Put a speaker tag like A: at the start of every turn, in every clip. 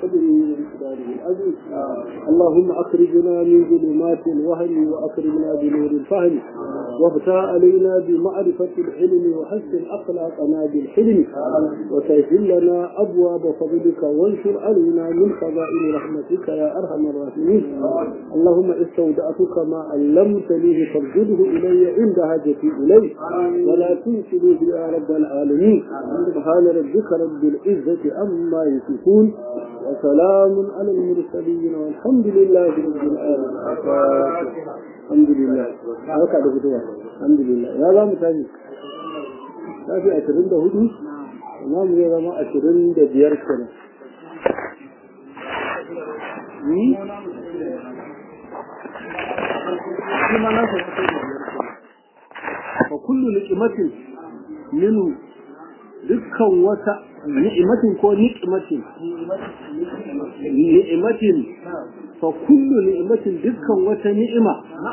A: قدره ومقداره العظيم اللهم أخرجنا من ظلمات الوهم وأكرمنا بنور الفهم وافتح علينا بمعرفة العلم وحسن أخلاقنا بالحلم وسهل لنا أبواب فضلك وانشر علينا من خزائن رحمتك يا أرحم الراحمين اللهم استودعتك ما علمتني فارجده إلي عند حاجتي إليه ولا تنسلوه يا رب العالمين سبحان ربك رب العزة أما يصفون وسلام على المرسلين والحمد لله رب العالمين الحمد لله haka da fitowa alhamdulillah ya za mu tashi tafi ashirin da hudu amma mu zai zama ashirin da biyar kenan fa kullu ni'matin minhu dukkan wata ni'matin ko ni'matin ni'matin fa kullu ni'matin dukkan wata ni'ima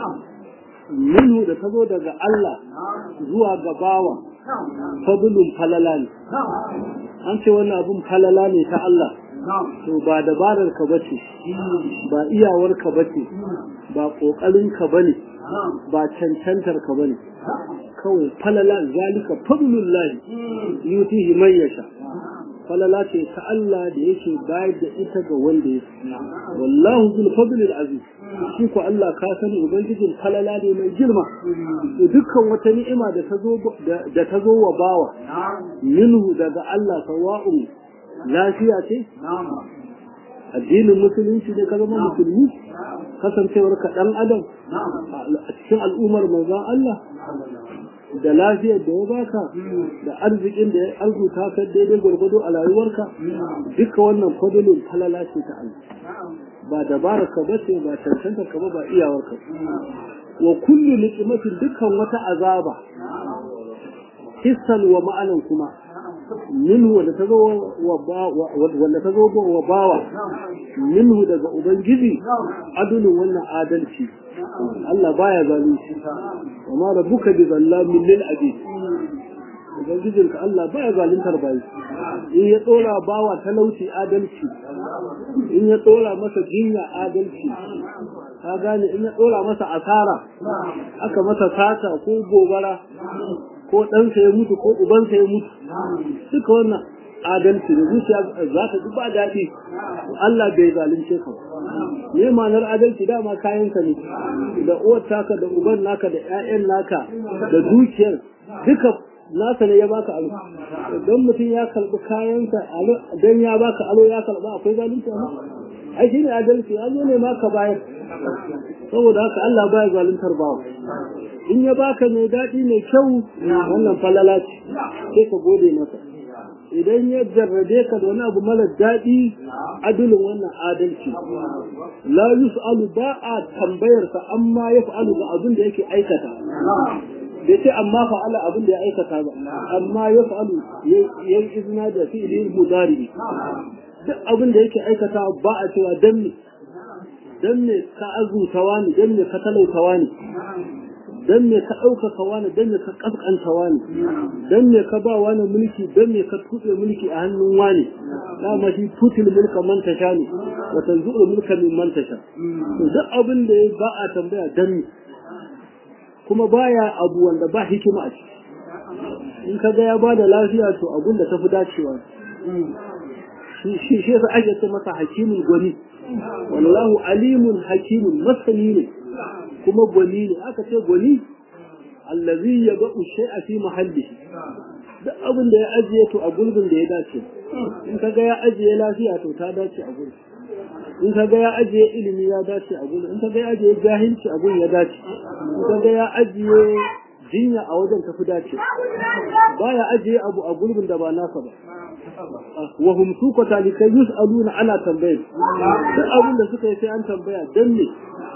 A: minhu da ta zo daga Allah zuwa ga bawa fadlun falala ne an ce wannan abun falala ne ta Allah to ba dabarar ka bace ba iyawar ka bace ba kokarin ka bane ba cancantar ka bane kawai falala zalika fadlullahi yutihi man yasha falala ce ta Allah da yake bayar da ita ga wanda ya wallahu zul fadlil aziz shi ko Allah ka sani ubangijin falala ne mai girma dukkan wata ni'ima da ta zo da ta zo wa bawa minhu daga Allah sawa'un lafiya ce addinin musulunci ne ka zama musulmi kasancewar ka dan adam a cikin al'ummar manzon Allah da lafiyar da ya baka da arzikin da ya arzuta ka daidai gwargwado a rayuwarka duka wannan fadilin falala ce ta Allah ba dabarar ka bace ba cancantar ka ba ba iyawar ka wa kullu ni'matin dukkan wata azaba hissan wa ma'anan kuma minhu wanda ta zo wanda ta zo wa bawa minhu daga ubangiji adulun wannan adalci Allah baya zalunci wa ma rabbuka bi zallamin lil abid ubangijin ka Allah baya zaluntar bayi in ya tsora bawa talauci adalci in ya tsora masa jinya adalci ka gane in ya tsora masa asara aka masa sata ko gobara ko ɗansa ya mutu ko ubansa ya mutu duka wannan adalci da zuciya za ta ji ba daɗi Allah bai zalunce ka ne ma'anar adalci dama kayanka ne da uwar taka da uban naka da ƴaƴan naka da dukiyar duka nasa ne ya baka alo don mutum ya karɓi kayansa don ya baka alo ya karɓa akwai zalunci amma ai shine adalci an ne ma ka bayar saboda haka Allah baya zaluntar bawa in ya baka mai daɗi mai kyau wannan falala ce sai ka gode masa idan ya jarrabe ka da wani abu mara daɗi adulin wannan adalci la yus'alu ba a tambayarsa amma ya fa'alu ga abin da yake aikata bai ce amma fa'ala abin da ya aikata ba amma ya fa'alu ya yi izina da fi'ilin mudari duk abin da yake aikata ba a cewa dan ne dan ne ka azutawa ne dan ne ka talautawa ne dan me ka ɗaukaka wani dan me ka ƙasƙanta wani dan me ka ba wani mulki dan me ka tuɓe mulki a hannun wani dama shi tutil mulka man tasha ne wa tanzu'ul mulka min man tasha to duk abin da ya ba a tambaya dan me kuma baya abu wanda ba hikima a ciki in ka ga ya ba da lafiya to abun da ta fi dacewa shi shi yasa ake ce masa hakimin gwani wallahu alimun hakimun masani ne kuma gwani ne aka ce gwani allazi ya ga shay'a fi mahallihi duk abin da ya ajiye to a gurbin da ya dace in kaga ya ajiye lafiya to ta dace a gurbin in kaga ya ajiye ilimi ya dace a gurbin in kaga ya ajiye jahilci a gurbin ya dace in kaga ya ajiye jinya a wajen tafi dace baya ajiye abu a gurbin da ba nasa ba wa hum suka talikai yus'aluna ana tambayar duk abin da suka yi sai an tambaya dan ne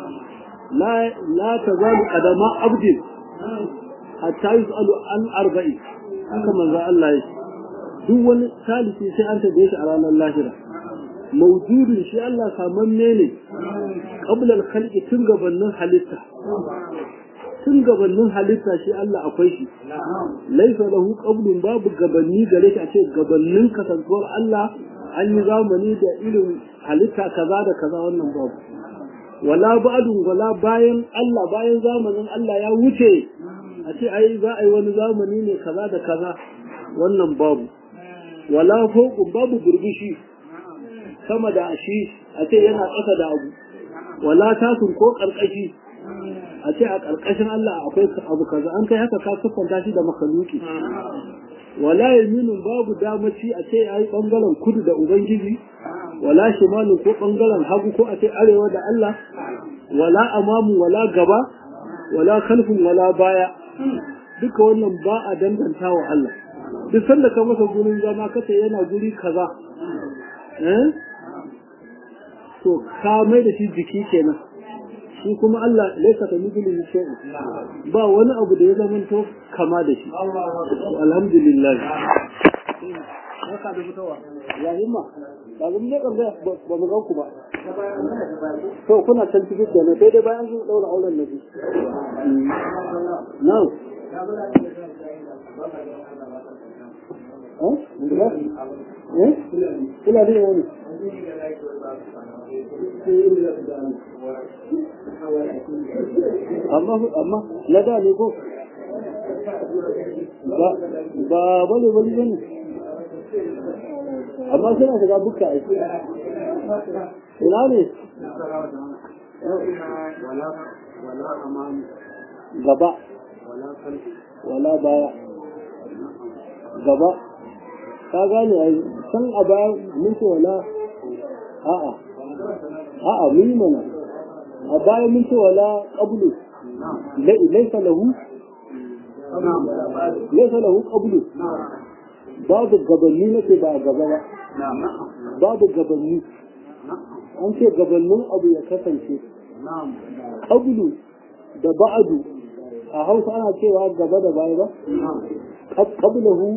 A: la tazalu qadama abdin hatta yus'alu an arba'i haka manzo Allah ya duk wani salisi sai an tambaye shi a ranar lahira mawjudin shi Allah samanne ne qabla al-khalqi tun gabanin halitta tun gabanin halitta shi Allah akwai shi laisa lahu qablun babu gabanni gare shi a ce gabannin kasantuwar Allah a an yi zamani da irin halitta kaza da kaza wannan babu wala ba'dun wala bayan Allah bayan zamanin Allah ya wuce a ce ai za a yi wani zamani ne kaza da kaza wannan babu wala fawqun babu burbushi sama da shi a ce yana ƙasa da abu wala tasun ko ƙarƙashi a ce a ƙarƙashin Allah akwai abu kaza an kai haka ka siffanta shi da makaluki wala yaminin babu damaci a ce ai bangaren kudu da ubangiji wala shimalin ko bangaren hagu ko a ce arewa da Allah wala amamu wala gaba wala kalfin wala baya duka wannan ba a danganta wa Allah duk sanda ka masa gurin zama kace yana guri kaza eh to ka mai da shi jiki kenan shi kuma Allah laisa ka mithlihi shay'un ba wani abu da ya zamanto kama da shi alhamdulillah haka da fitowa ya himma ba mun ne kan ba mu ga ku ba to kuna can cikin kenan sai dai bayan sun daura auren nabi now eh eh kula da wani amma amma na da ne ko ba ba bane bane bane amma suna shiga bukka a ina ne gaba wala baya gaba ka gane ai san a baya mun ce wala a'a a'a mun mana a baya mun ce wala qablu laysa lahu laysa lahu qablu babu gabanni nake ba gaba ba babu gabanni an ce gabannin abu ya kasance qablu da ba'adu a hausa ana cewa gaba da baya ba qablahu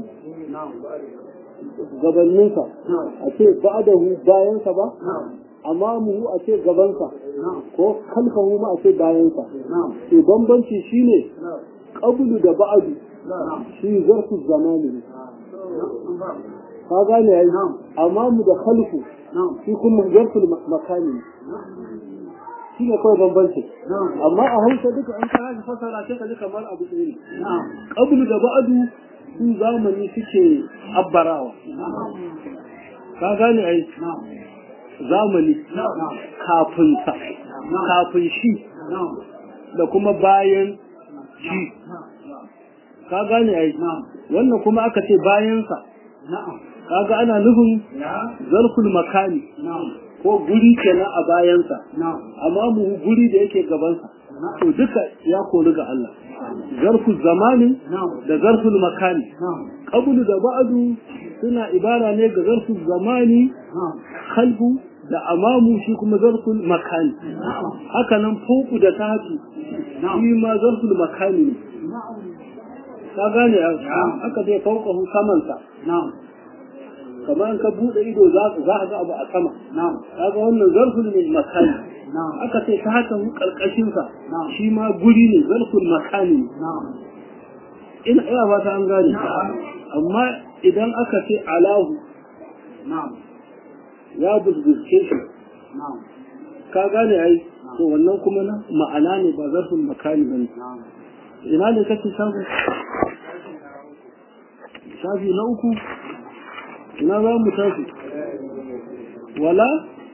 A: gabanninsa a ce ba'dahu bayansa ba amamuhu a ce gabansa ko kalfahu ma a ce bayansa to bambanci shine qablu da ba'du shi zarfu zamani ne ka gane yayi amamu da khalfu shi kuma zarfu makani ne shi ne kawai bambanci amma a hausa duka an kara da fasara sai ka ji kamar abu ɗaya ne qablu da ba'du su zamani suke abbarawa ka gane ai zamani kafin sa kafin shi da kuma bayan shi ka gane ai wannan kuma aka ce bayansa kaga ana nufin zarful makani ko guri kenan a bayansa amma mu guri da yake gabansa to duka ya kori ga Allah zarful zamani da zarful makani qablu da ba'du suna ibara ne ga zarful zamani kalbu da amamu shi kuma zarful makani haka nan fuku da tatu shi ma zarful makani ne ka gane haka zai fauka samansa kamar ka bude ido za ka ga abu a sama kaga wannan zarful min makani aka ce ta haka mu karkashin sa shi ma guri ne zarful makani ina ina ba ta an gane amma idan aka ce alahu ya buzbuske shi ka gane ai to wannan kuma na ma'ana ne ba zarful makani bane ina ne kake samu shafi na uku ina za mu tafi wala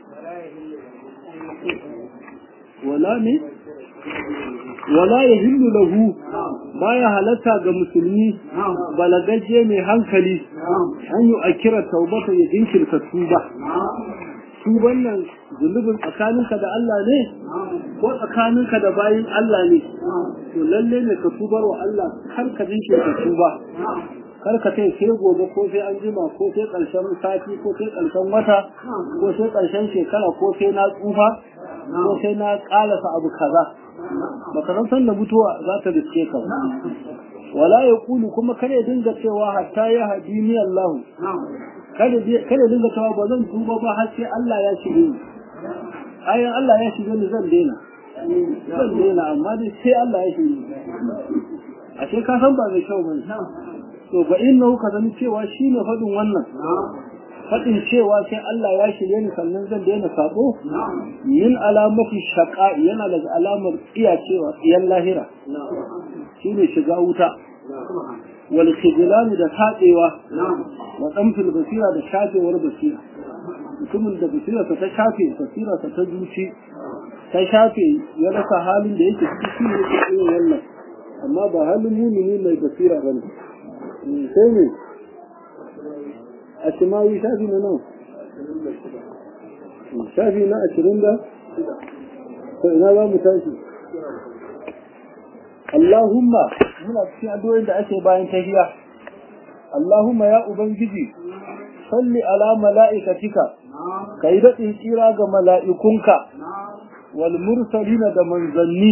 A: wala ne wala ya hillu lahu baya halatta ga musulmi balagaje mai hankali an yi a kira taubata ya jinkirta tuba tuban nan zunubin tsakaninka da Allah ne ko tsakaninka da bayin Allah ne to lalle ne ka tubar wa Allah kar ka jinkirta tuba kar ka kai sai gobe ko sai an jima ko sai ƙarshen sati ko sai ƙarshen wata ko sai ƙarshen shekara ko sai na tsufa ko sai na ƙalasa abu kaza baka san san da mutuwa za ta riske ka wala ya kulu kuma kare dinga cewa hatta ya hadini Allah kada kada dinga cewa ba zan tuba ba har sai Allah ya shige ni ayan Allah ya shige ni zan daina zan daina amma dai sai Allah ya shige ni ashe ka san ba mai kyau bane to fa innahu ka sani cewa shine fadin wannan faɗin cewa sai Allah ya shirye ni sannan zan daina sabo min alamati shaqa yana daga alamar iya cewa iyan lahira shine shiga wuta wal khidlan da tadewa wa damfil basira da shafewar basira mutumin da basira ta shafe basira ta ta zuci ta shafe ya rasa halin da yake ciki shi ne yake yin wannan amma ba halin mumini mai basira bane sai ne a shimawi shafi na nan shafi na ashirin da to ina za mu tashi Allahumma muna cikin addu'o'in da ake bayan tahiya Allahumma ya ubangiji salli ala mala'ikatika kai daɗin tsira ga mala'ikunka wal mursalina da manzanni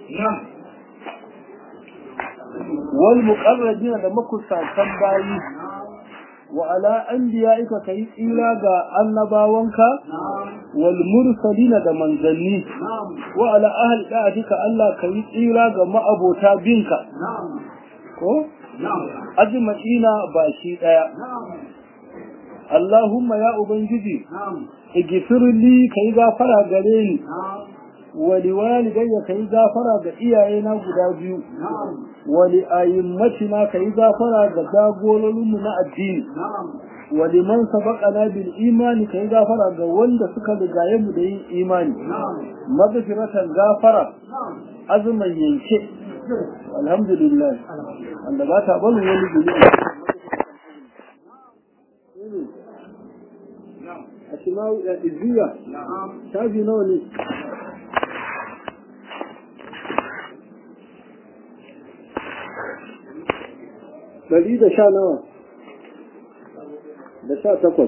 A: wal muqarrabina da makusantan bayi wa ala anbiya'ika kai tsira ga annabawanka wal mursalina da manzanni wa ala ahli da'atika Allah kai tsira ga ma'abota binka ko ajma'ina ba shi daya Allahumma ya ubangiji igfir li kai gafara gare ni wa liwalidayya kai gafara ga iyayena guda biyu wa li ayimmatina kai gafara ga jagororinmu na addini wa liman sabaqana bil imani kai gafara ga wanda suka rigaye mu da yin imani magfiratan gafara azuman yanke alhamdulillah wanda ba ta barin wani guri a shimawu ya iziya shafi nawa ne ɗari da sha nawa da sha takwas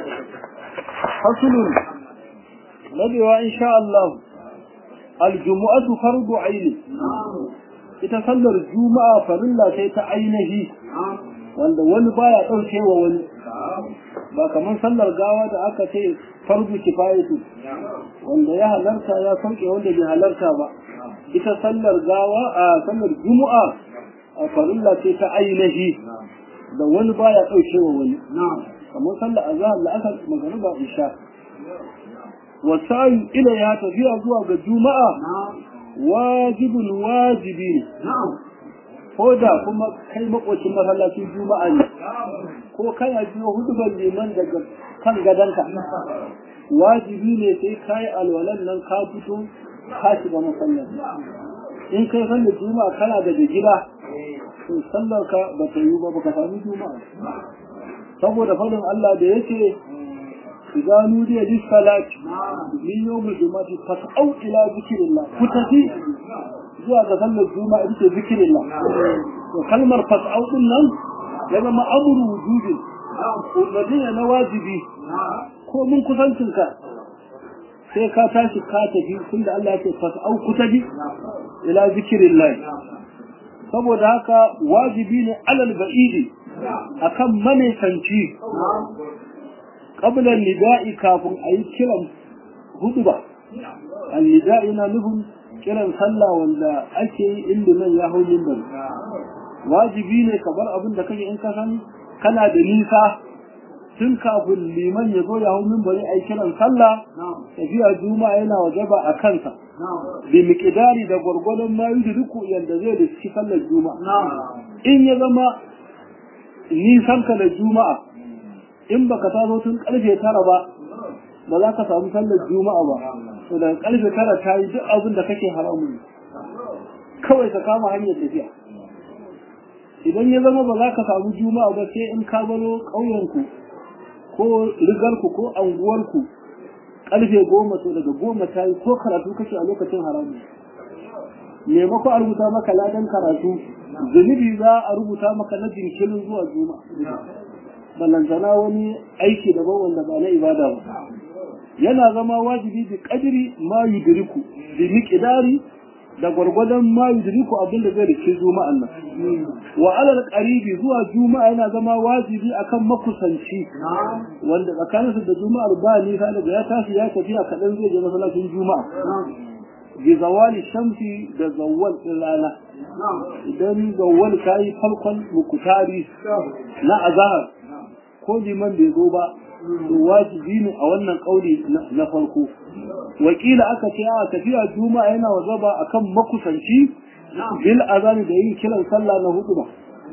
A: hasulun nadewa insha Allah aljumu'atu fardu aini ita sallar juma'a farilla sai ta ainihi wanda wani baya ɗauke wa wani ba kamar sallar gawa da aka ce fardu kifayatu wanda ya halarta ya sauke wanda bai halarta ba ita sallar gawa a sallar juma'a a farilla ce ta ainihi da wani baya ɗauke wa wani kamar sallar azhar la'asar magariba isha wasayu ila ya tafiya zuwa ga juma'a wajibun wajibi ne ko da kuma kai makocin masallacin juma'a ne ko kana biyo hudubar liman daga kan gadonka wajibi ne sai kai alwalan nan ka fito ka shiga masallaci in kai sallar juma'a kana daga gida to sallar ka ba ta yi ba baka sami juma'a saboda fadin Allah da yake idza nudiya lis salati min yawm al-jum'ati fas'au ila zikrillah ku tafi zuwa ga sallar juma'a ita zikrillah to kalmar fas'au din nan ya zama amru wujudi umarni na wajibi ko mun kusancin ka sai ka tashi ka tafi tunda Allah ya ce fas'au ku tafi ila zikrillah saboda haka wajibi ne alal ba'idi akan manisanci qabla nida'i kafin a yi kiran huduba al-nida'i na nufin kiran sallah wanda ake yi inda nan ya hau mimbar wajibi ne ka bar abin da kake in ka san kana da nisa tun kafin liman ya zo ya hau mimbari a yi kiran sallah tafiya juma'a yana wajaba a kansa bi miqdari da gwargwadon ma yi duku yanda zai da shi sallar juma'a in ya zama nisan ka da juma'a in baka taso tun karfe tara ba ba za ka samu sallar juma'a ba to daga karfe tara ta yi duk abin da kake haramu kawai ka kama hanyar tafiya idan ya zama ba za ka samu juma'a ba sai in ka baro ƙauyenku ko rigarku ko anguwarku karfe goma to daga goma ta yi ko karatu kake a lokacin haramu maimako a rubuta maka ladan karatu zunubi za a rubuta maka na jinkirin zuwa juma'a ballantana wani aiki daban wanda ba na ibada ba yana zama wajibi bi kadiri ma yudriku bi miqdari da gwargwadon ma yudriku abin da zai rike juma'an nan wa alal qaribi zuwa juma'a yana zama wajibi akan makusanci wanda tsakaninsu da juma'ar ba nisa daga ya tashi ya tafiya kaɗan zai je masallacin juma'a bi zawali shamsi da zawwal din rana idan zawwal kayi farkon mukutari na azahar ko liman bai zo ba wajibi ne a wannan kauli na farko wakila aka ce a tafiya juma'a yana wajaba akan makusanci bil azani da yin kiran sallah na hudu ba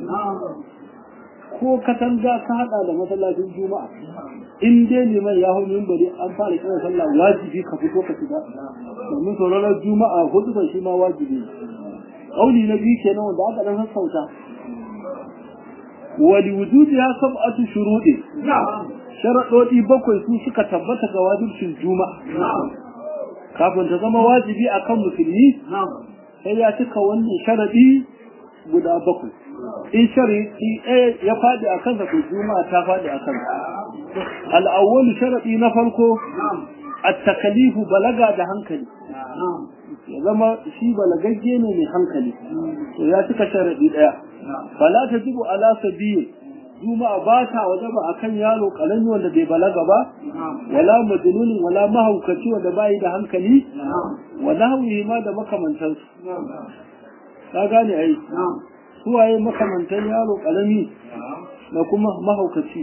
A: ko katanga ka hada da masallacin juma'a in dai liman ya hau bari an fara kiran sallah wajibi ka fito ka shiga domin sauraron juma'a hudu ba shi ma wajibi kauli na biyu kenan wanda aka dan sassauta wali wujudi ya sab'atu shuruɗi sharaɗoɗi bakwai su suka tabbata ga wajibcin juma'a kafin ta zama wajibi akan musulmi sai ya cika wannan sharaɗi guda bakwai in sharaɗi ɗaya ya faɗi a kansa to juma'a ta faɗi a kansa al'awwalu sharaɗi na farko at-takalifu balaga da hankali ya zama shi balagagge ne mai hankali to ya cika sharaɗi ɗaya fala ta jibu ala sabiyi juma'a ba ta wajaba akan yaro kalami wanda bai balaga ba wala majnunin wala mahaukaci wanda bai da hankali wa nahwihi ma da makamantan ka gane ai suwaye makamantan yaro kalami da kuma mahaukaci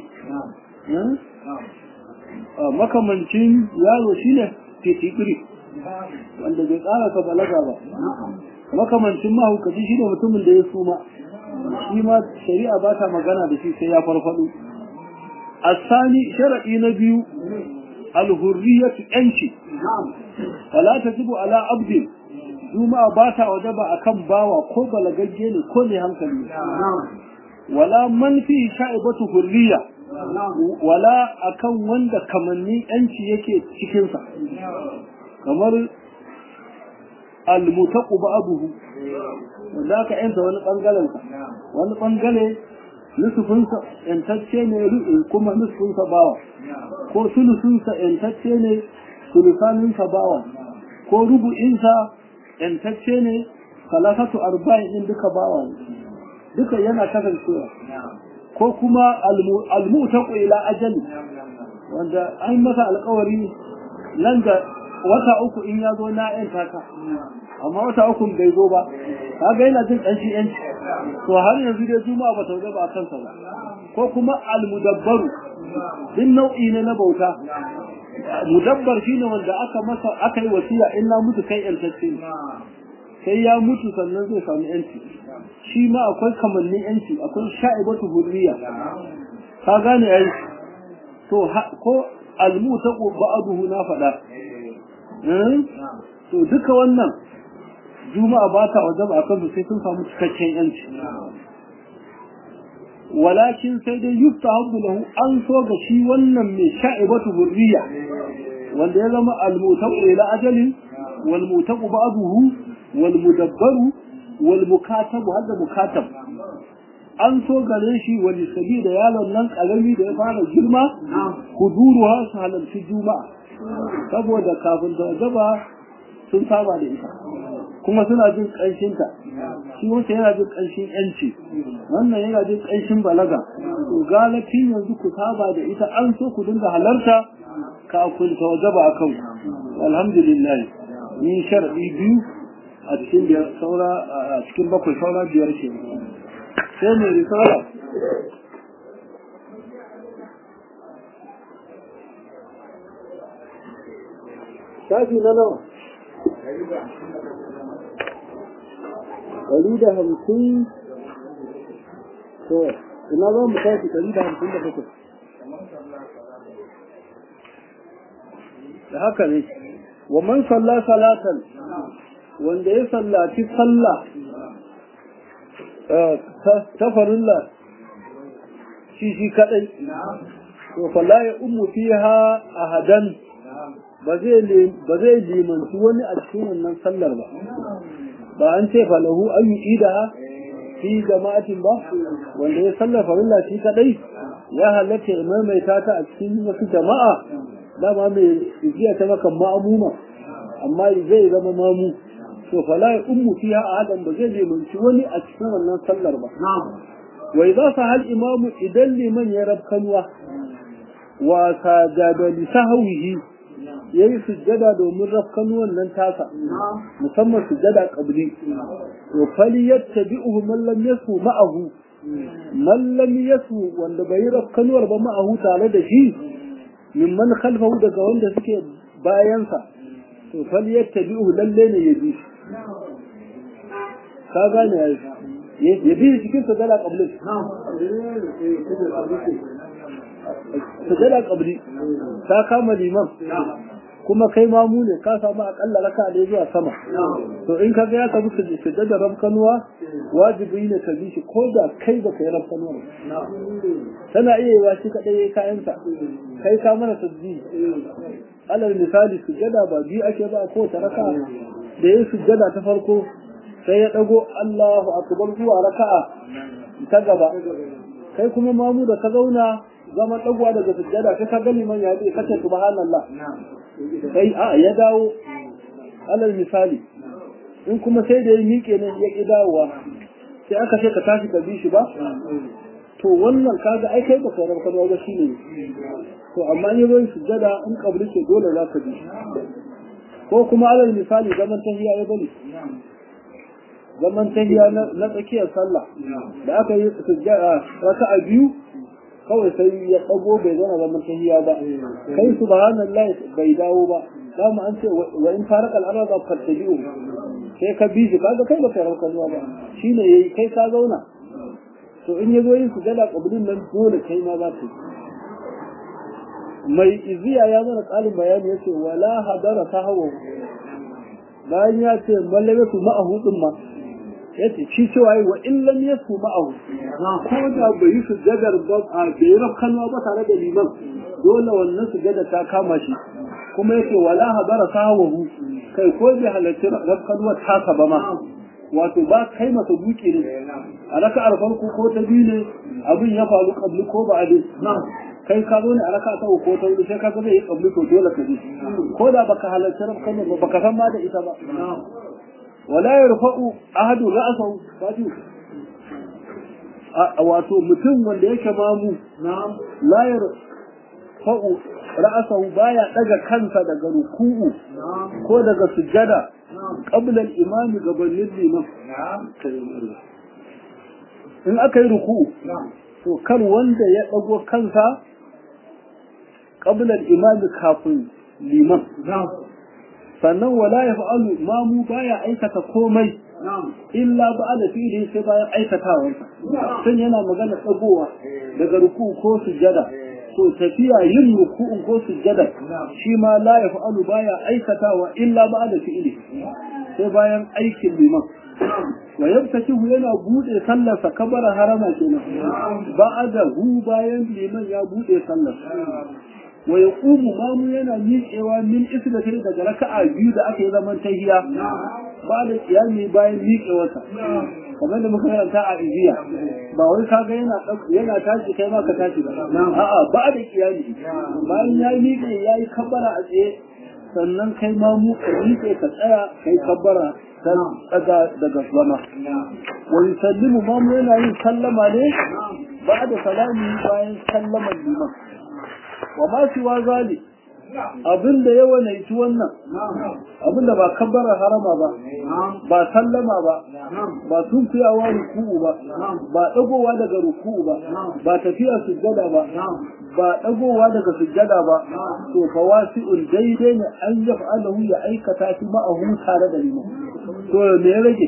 A: makamancin yaro shine fitikiri wanda bai ƙara ka balaga ba makamancin mahaukaci shine mutumin da ya suma shi ma shari'a ba ta magana da shi sai ya farfado asani sharadi na biyu alhurriyatu yanci fala tajibu ala abdi juma'a ba ta wajaba akan bawa ko balagagge ne ko ne hankali wala man fi sha'ibatu hurriya wala akan wanda kamannin yanci yake cikin sa kamar almutaqu ba'dahu wanda aka yanta wani bangaren sa wani bangare nusufinsa yantacce ne kuma nusufinsa bawa ko sulusunsa yantacce ne sulusaninsa bawa ko rubu'insa yantacce ne salasatu arba'in din duka bawa ne duka yana kasancewa ko kuma almutaqu ila ajali wanda an masa alkawari nan da wata uku in ya zo na yanta ka amma wata uku bai zo ba kaga yana jin ƙanshi yanci to har yanzu dai juma'a ba ta ba a kansa ba ko kuma almudabbaru din nau'i ne na bauta mudabbar shine wanda aka masa aka yi wasiya in na mutu kai yantacce sai ya mutu sannan zai samu yanci shi ma akwai kamannin yanci akwai sha'ibatu hurriya ka gane ai to ko almutaqu ba'duhu na faɗa to duka wannan juma'a ba ta wajaba akan su sai sun samu cikakken yanci walakin sai dai yufta habbu lahu an so ga shi wannan mai sha'ibatu hurriya wanda ya zama al-mutaqu ila ajalin wal mutaqu ba'dahu wal mudabbaru wal mukatabu hadda mukatab an so gare shi wani sabi da yaron nan karami da ya fara girma huduruwa su halarci juma'a saboda kafin ta gaba sun saba da ita kuma suna jin ƙanshinta shi wancan yana jin ƙanshin yanci wannan yana jin ƙanshin balaga to galafin yanzu ku saba da ita an so ku dinga halarta kafin ta wajaba a kan alhamdulillah ni sharadi biyu a cikin biyar saura a cikin bakwai saura biyar ke sai mai risala shafi na nawa ɗari da hamsin to ina za mu tashi ɗari da hamsin da bakwai da haka ne wa man salla salatan wanda ya sallaci sallah ta farilla shi shi kadai to falla ya ummu fiha ahadan ba zai limanci wani a cikin wannan sallar ba ba an ce falahu an yi ida fi jama'atin ba wanda ya sallar farilla shi kadai ya halatta ya maimaita ta a cikin wasu jama'a dama mai igiya ta maka ma'amuma amma zai zama mamu to fala ya ummu fiha ahadan ba zai limanci wani a cikin wannan sallar ba wa idza sahal imamu idan liman ya rabkanwa wa sajada li sahwihi ya yi sujjada domin rafkan wannan tasa musamman sujjada qabli to fali yattabi'uhu man lam yasu ma'ahu man lam yasu wanda bai rafkanuwar ba ma'ahu tare da shi mimman khalfahu daga wanda suke bayansa to fal yattabi'u lalle ne ya bi ka gane ya bi cikin sajada qabli sajada qabli ta kama liman kuma kai mamu ne ka samu akalla raka da zuwa sama to in ka ga ya samu sujjada rabkanuwa wajibi ne ka bi shi ko da kai ba kai rabkanuwa tana iya yiwa shi kadai yayi kayansa kai ka mana tasbih alal misali sujjada ba biyu ake ba ko ta raka da yayi sujjada ta farko sai ya dago Allahu akbar zuwa raka'a ta gaba kai kuma mamu da ka zauna zama dagwa daga sujjada sai ka gani man ya ce kace subhanallah sai a ya dawo alal misali in kuma sai da ya miƙe ne ya ƙi dawowa sai aka ce ka tashi ka bi shi ba to wannan kaga ai kai baka rabu kan ba shine to amma in yayin sujjada in kabri ce dole za ka bi ko kuma alal misali zaman tahiya ya bane zaman tahiya na tsakiyar sallah da aka yi sujjada raka'a biyu kawai sai ya ɗago bai zana zaman tahiya ba kai subhanallah bai dawo ba dama an ce wa in faraka al'arada fattabi'u sai ka bi shi kaga kai baka rauka zuwa ba shine yayi kai ka zauna to in yazo yin sujada qablin nan dole kai ma za ka mai iziya ya zana kalin bayani yace wala hadara sahawu bayan ya ce mallaka ma'ahu din ma yace shi cewa wa in lam yasu ma'ahu ko da bai yi sujjadar ba a bai rafkanwa ba tare da liman dole wannan sujjada ta kama shi kuma yace wala hadara sahawu kai ko bai halarci rafkanwa ta ba ma wato ba kai masa duki ne a raka'ar farko ko ta biyu ne abin ya faru kabli ko ba ade kai ka zo ne a raka ta ko ta hudu sai ka ga zai yi kabli to dole ka bi ko da baka halarci rafkanwa ba baka san ma da ita ba wala ya rufa'u ahadu ra'asahu fatu wato mutum wanda yake mamu la ya rufa'u ra'asahu baya daga kansa daga ruku'u ko daga sujjada qabla al-imam gabanin liman in aka yi ruku'u to kar wanda ya dago kansa qabla al-imam kafin liman sannan wala ya fa'alu mamu baya aikata komai illa ba da fi'ili sai bayan aikatawarsa sun yana magana tsagowa daga ruku ko sujjada to tafiya yin ruku'un ko sujjada shi ma la ya fa'alu baya aikatawa illa ba da fi'ili sai bayan aikin liman wa yabtakihu yana bude sallarsa kabara harama kenan ba'ada hu bayan liman ya bude sallar wa ya ƙumu mamu yana miƙewa min islatai daga raka'a biyu da aka yi zaman tahiya ba da kiyami bayan miƙewarsa kamar da muka karanta a iziya ba wai kaga yana yana tashi kai ma ka tashi ba a'a ba da kiyami bayan ya miƙe ya yi kabbara a tsaye sannan kai ma mu ka miƙe ka tsaya kai kabbara ta tsaga daga zama wa yusallimu ma mu yana yin sallama ne ba da salami bayan sallaman liman wa ma siwa zali abin da ya wanaici wannan abin da ba kabbara harama ba ba sallama ba ba tunkuyawa ruku'u ba ba dagowa daga ruku'u ba ba tafiya sujjada ba ba dagowa daga sujjada ba to fa wasi'un daidai ne an yaf'alahu ya aikata shi ma'ahu tare da liman to me ya rage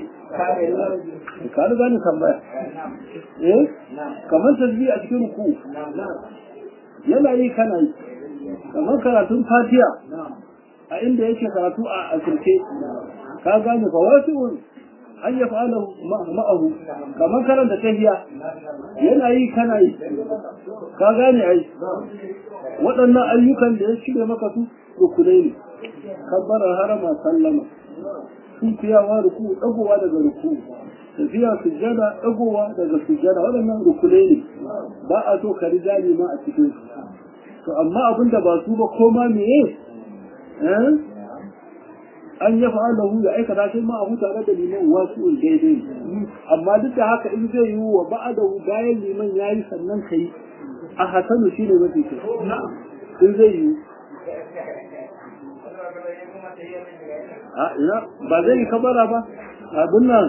A: ka riga ni tambaya eh kamar tasbih a cikin ruku'u yana yi kana yi kamar karatun fatiya a inda yake karatu a asirce ka gane fa wasu an ya fa'ala ma'ahu kamar karanta tahiya yana yi kana yi ka gane ai waɗannan ayyukan da ya shirya maka su rukunai ne kabbarar harama sallama sun fiyawa ruku ɗagowa daga ruku tafiya sujjada ɗagowa daga sujjada waɗannan rukunai ne ba a so ka riga ma a cikin su to amma abin da ba su ba koma meye an ya fa'alahu ya aikata sai ma abu tare da liman wasu daidai amma duk da haka in zai yi wa ba'adahu bayan liman ya yi sannan ka yi a hasanu shi ne mafi kyau in zai yi ba zai yi kabara ba abin nan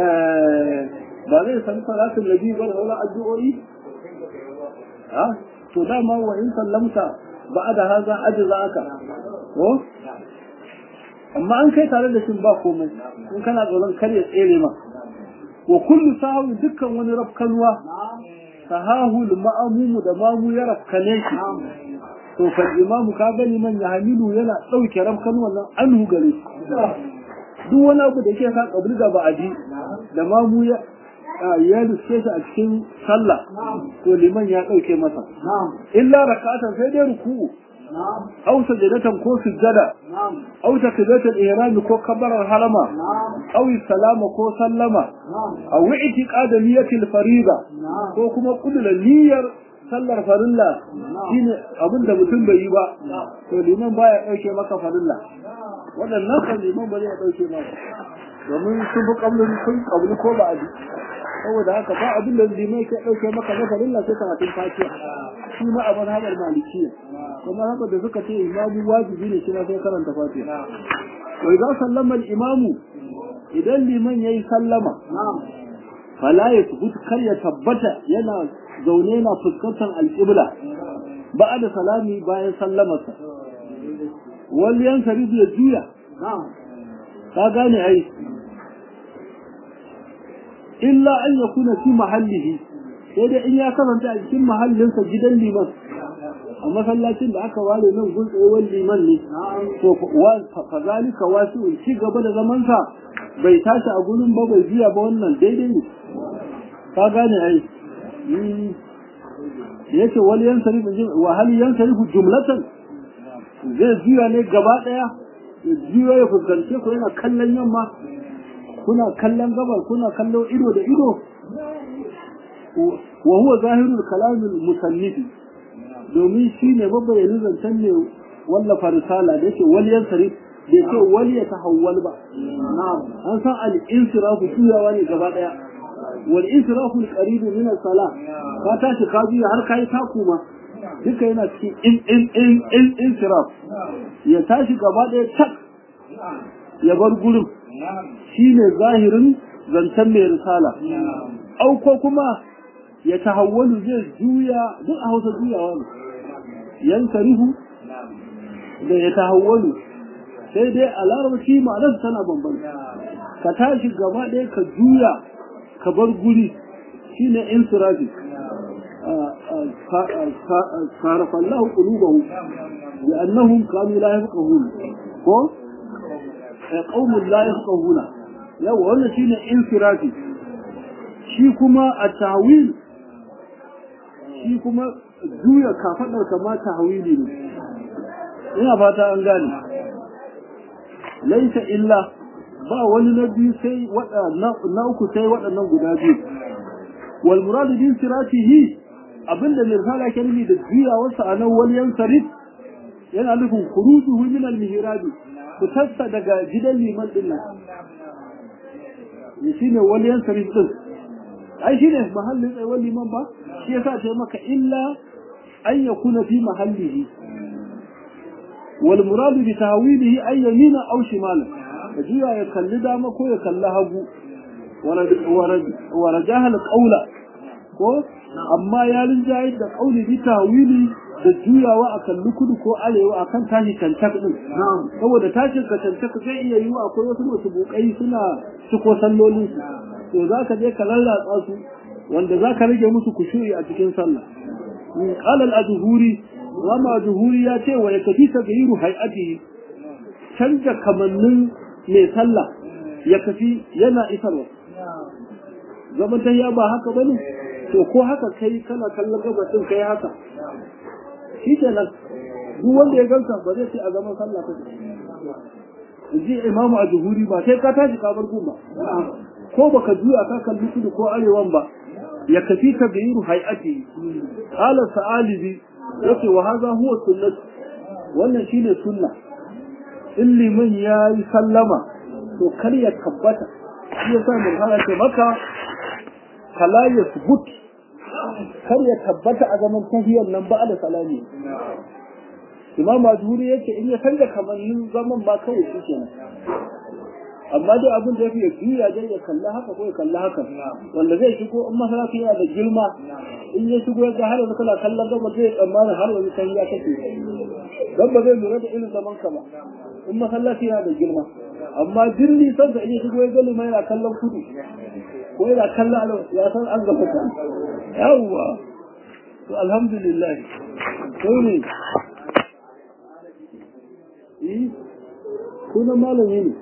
A: ba zai sami salatun nabi ba da sauran addu'o'i to dama wa in sallamta ba'da haza ajza aka ko amma an kai tare da shin ba komai in kana tsoron kar ya tsere ma wa kullu sahu dukkan wani rafkanwa sahahu ma'amumu da mamu ya rafkane shi to fa imamu ka gani man ya hamilu yana dauke rafkan wannan anhu gare shi duk wani abu da ke sa kabli da ba'adi da mamu ya ya riske shi a cikin sallah to liman ya dauke masa illa rak'atan sai dai ruku'u أو سجدة كو سجدة أو تكبيرة الإحرام كو كبر الحرمة أو السلام كو سلمة أو اعتقاد نية الفريضة كو كما قبل النية sallar farilla shine abin da mutum bai yi ba to liman baya dauke maka farilla waɗannan kan liman ba zai dauke maka domin sun fi kablin sun kabli ko ba abi saboda haka ba abin da liman ke dauke maka na farilla sai karatun fatiha shi ma abin haɗar malikiya kuma haka da suka ce imamu wajibi ne shi sai karanta fatiha wai za sallama imamu idan liman yayi sallama fala ya tubut kar ya tabbata yana zaune na fuskantar alƙibla ba da salami bayan sallamarsa wani yan sarifu ya juya ka gane ai illa an ya kuna fi mahallihi sai dai in ya karanta a cikin mahallinsa gidan liman a masallacin da aka ware nan gun tsayuwar liman ne to fa zalika wasu ci gaba da zamansa bai tashi a gurin ba bai biya ba wannan daidai ne ka gane ai yace wal yansarifu wa hal yansarifu jumlatan zai juya ne gaba daya ya juya ya fuskance ku yana kallon yamma kuna kallon gabar kuna kallo ido da ido wa huwa zahirul kalamil musannifi domin shi ne babbayanin zancen ne wallafa risala da yake wal yansarif da yake wal ya tahawwal ba an san al insirafu juyawa ne gaba daya wal insirafu al qarib min as sala ka tashi ka juya har kai taku ma duka yana cikin in in in in insiraf ya tashi gaba daya tak ya bar gurin shine zahirin zancen mai risala au ko kuma ya tahawwalu zai juya duk a hausa juyawa ne yan karihu da ya tahawwalu sai dai a larabci ma'anar tana bambanta ka tashi gaba ɗaya ka juya ka bar guri shine insirafi sarafallahu qulubahum لأنهم كانوا لا يفقهون ko qaumun la yafqahuna yawa wannan shine infirati shi kuma a tawil shi kuma juya kafadar kama tahwili ne ina fata an gane laisa illa ba wani na biyu sai na uku sai waɗannan guda biyu wal muradu bin siratihi abinda mai risala ke nufi da juyawarsa a nan wani yansarif yana nufin kurujuhu min al-mihrabi fitarsa daga gidan liman din nan shi ne wani yansarif din ai shi ne mahallin tsayuwar liman ba shi yasa ta maka illa an ya kuna fi mahallihi wal muradu bi tawilihi ay yamina aw shimala ka juya ya kalli dama ko ya kalli hagu wa rajaha al-qawla ko amma ya rinjaye da qawli bi tawili da juyawa a kalli kudu ko arewa a kan tashi cancak din saboda tashin ka cancak zai iya yiwu akwai wasu masu bukai suna ciko sallolin su to za ka je ka lallatsa su wanda za ka rage musu kushuri a cikin sallah qala al-adhuri rama adhuri ya ce wa yakfi tagayiru hay'atihi canja kamannin mai sallah ya kafi yana isarwa zaman ta ba haka bane to ko haka kai kana kallon gabatin kai haka shi ke nan duk wanda ya gansa ba zai ce a zaman sallah ta ji imamu a juhuri ba sai ka tashi ka bar ba ko baka juya ka kalli kudu ko arewan ba ya kafi ka biyu hay'ati qala sa'alibi yace wa hadha huwa sunnah wannan shine sunna in liman ya yi sallama to kar ya tabbata shi yasa mun hana ce maka kala ya subut kar ya tabbata a zaman tahiyar nan ba da salami imam majhuri yake in ya canza kamannin zaman ba kawai shi kenan amma dai abin da ya fi ya juya dai ya kalla haka ko ya kalla haka wanda zai shigo in masalaci yana da girma in ya shigo ya ga har yanzu kana kallon gaba zai tsammanin har yanzu san ya kake dan ba zai lura da irin zaman ka ba in masallaci yana da girma amma jirni san da in ya shigo ya ga lumai yana kallon kudu ko yana kallon ya san an gaba ta yawwa to alhamdulillah sai ne yi sunan malami ne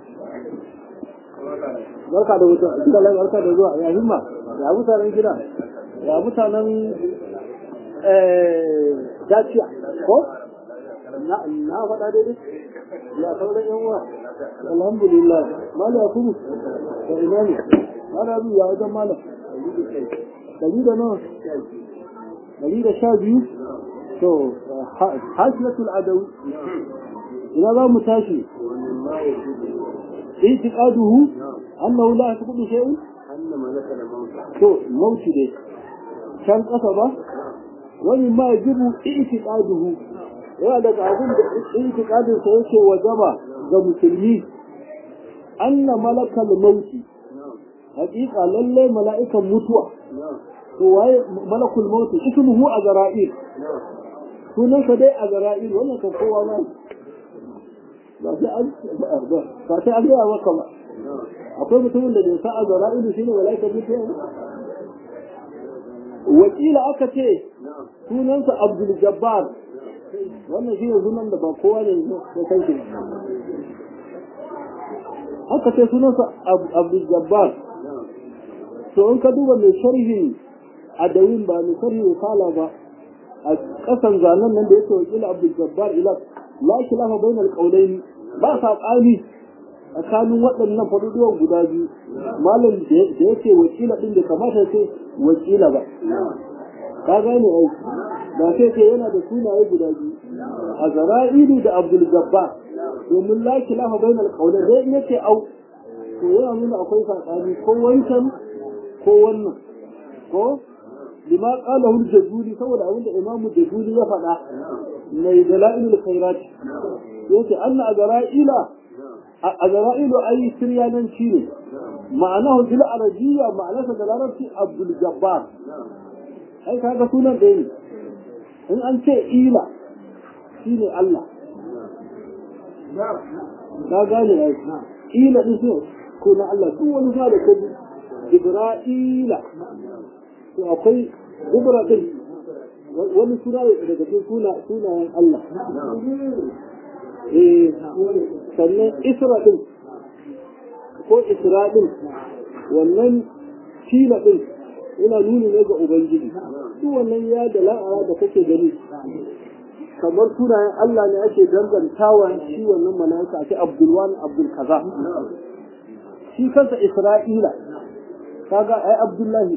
A: barka da wuta gida lai barka da zuwa ya himma ya mutanen gida ya mutanen daciya ko na faɗa daidai ya sauran yan uwa alhamdulillah mala ya kuma da ina ne mala biyu ya wajen mala dari da nawa dari da sha biyu to hasilatul adawi ina za mu tashi اعتقاده أنه لا يسقط شيء to mauti dai can ƙasa ba wani ma jibu i'tiqaduhu yana daga abin da i'tiqadin sa yake wajaba ga musulmi anna malakal mauti haƙiƙa lalle mala'ikan mutuwa to waye malakul mauti ismuhu azra'il sunan sa dai azra'il wannan kan kowa ma ba sai an ba sai an gaya maka ba akwai mutumin da bai sa a zara ido shine malaika mutuwa wakila aka ce sunansa abdul jabbar wannan shi ne sunan da ba kowa ne ya san shi aka ce sunansa abdul jabbar to in ka duba mai sharhi a dawin ba mai sharhi kala ba a kasan zanen nan da yake wakila abdul jabbar ila la khilafa bainal qawlayn ba saɓani tsakanin waɗannan faduduwan guda biyu malam da yake wakila ɗin da kamata ce wakila ba ka gane ai ba sai ce yana da sunaye guda biyu a zara'ilu da abdul gabba domin la khilafa bainal qawlayn dai in yace au to yana nuna akwai saɓani ko wancan ko wannan ko lima qalahu al-jazuli saboda abin da imamu jazuli ya faɗa mai dalailul khairat yace anna azra'ila azra'ilu ayi siryananci ne ma'anahu bil arabiyya ma'anarsa da larabci abdul jabbar ai kaga sunan ɗaya ne in an ce ila shine Allah ka gane ai ila din so ko na Allah duk wani sa da kaji jibra'ila to akwai gubra din wani suna daga cikin suna sunayen Allah eh sannan isra din ko isra din wannan fila din yana nuni ne ga ubangiji duk wannan ya da la'ara da kake gani kamar sunayen Allah ne ake dangantawa shi wannan mala'ika ake Abdulwan Abdul kaza shi kansa Isra'ila kaga ai Abdullahi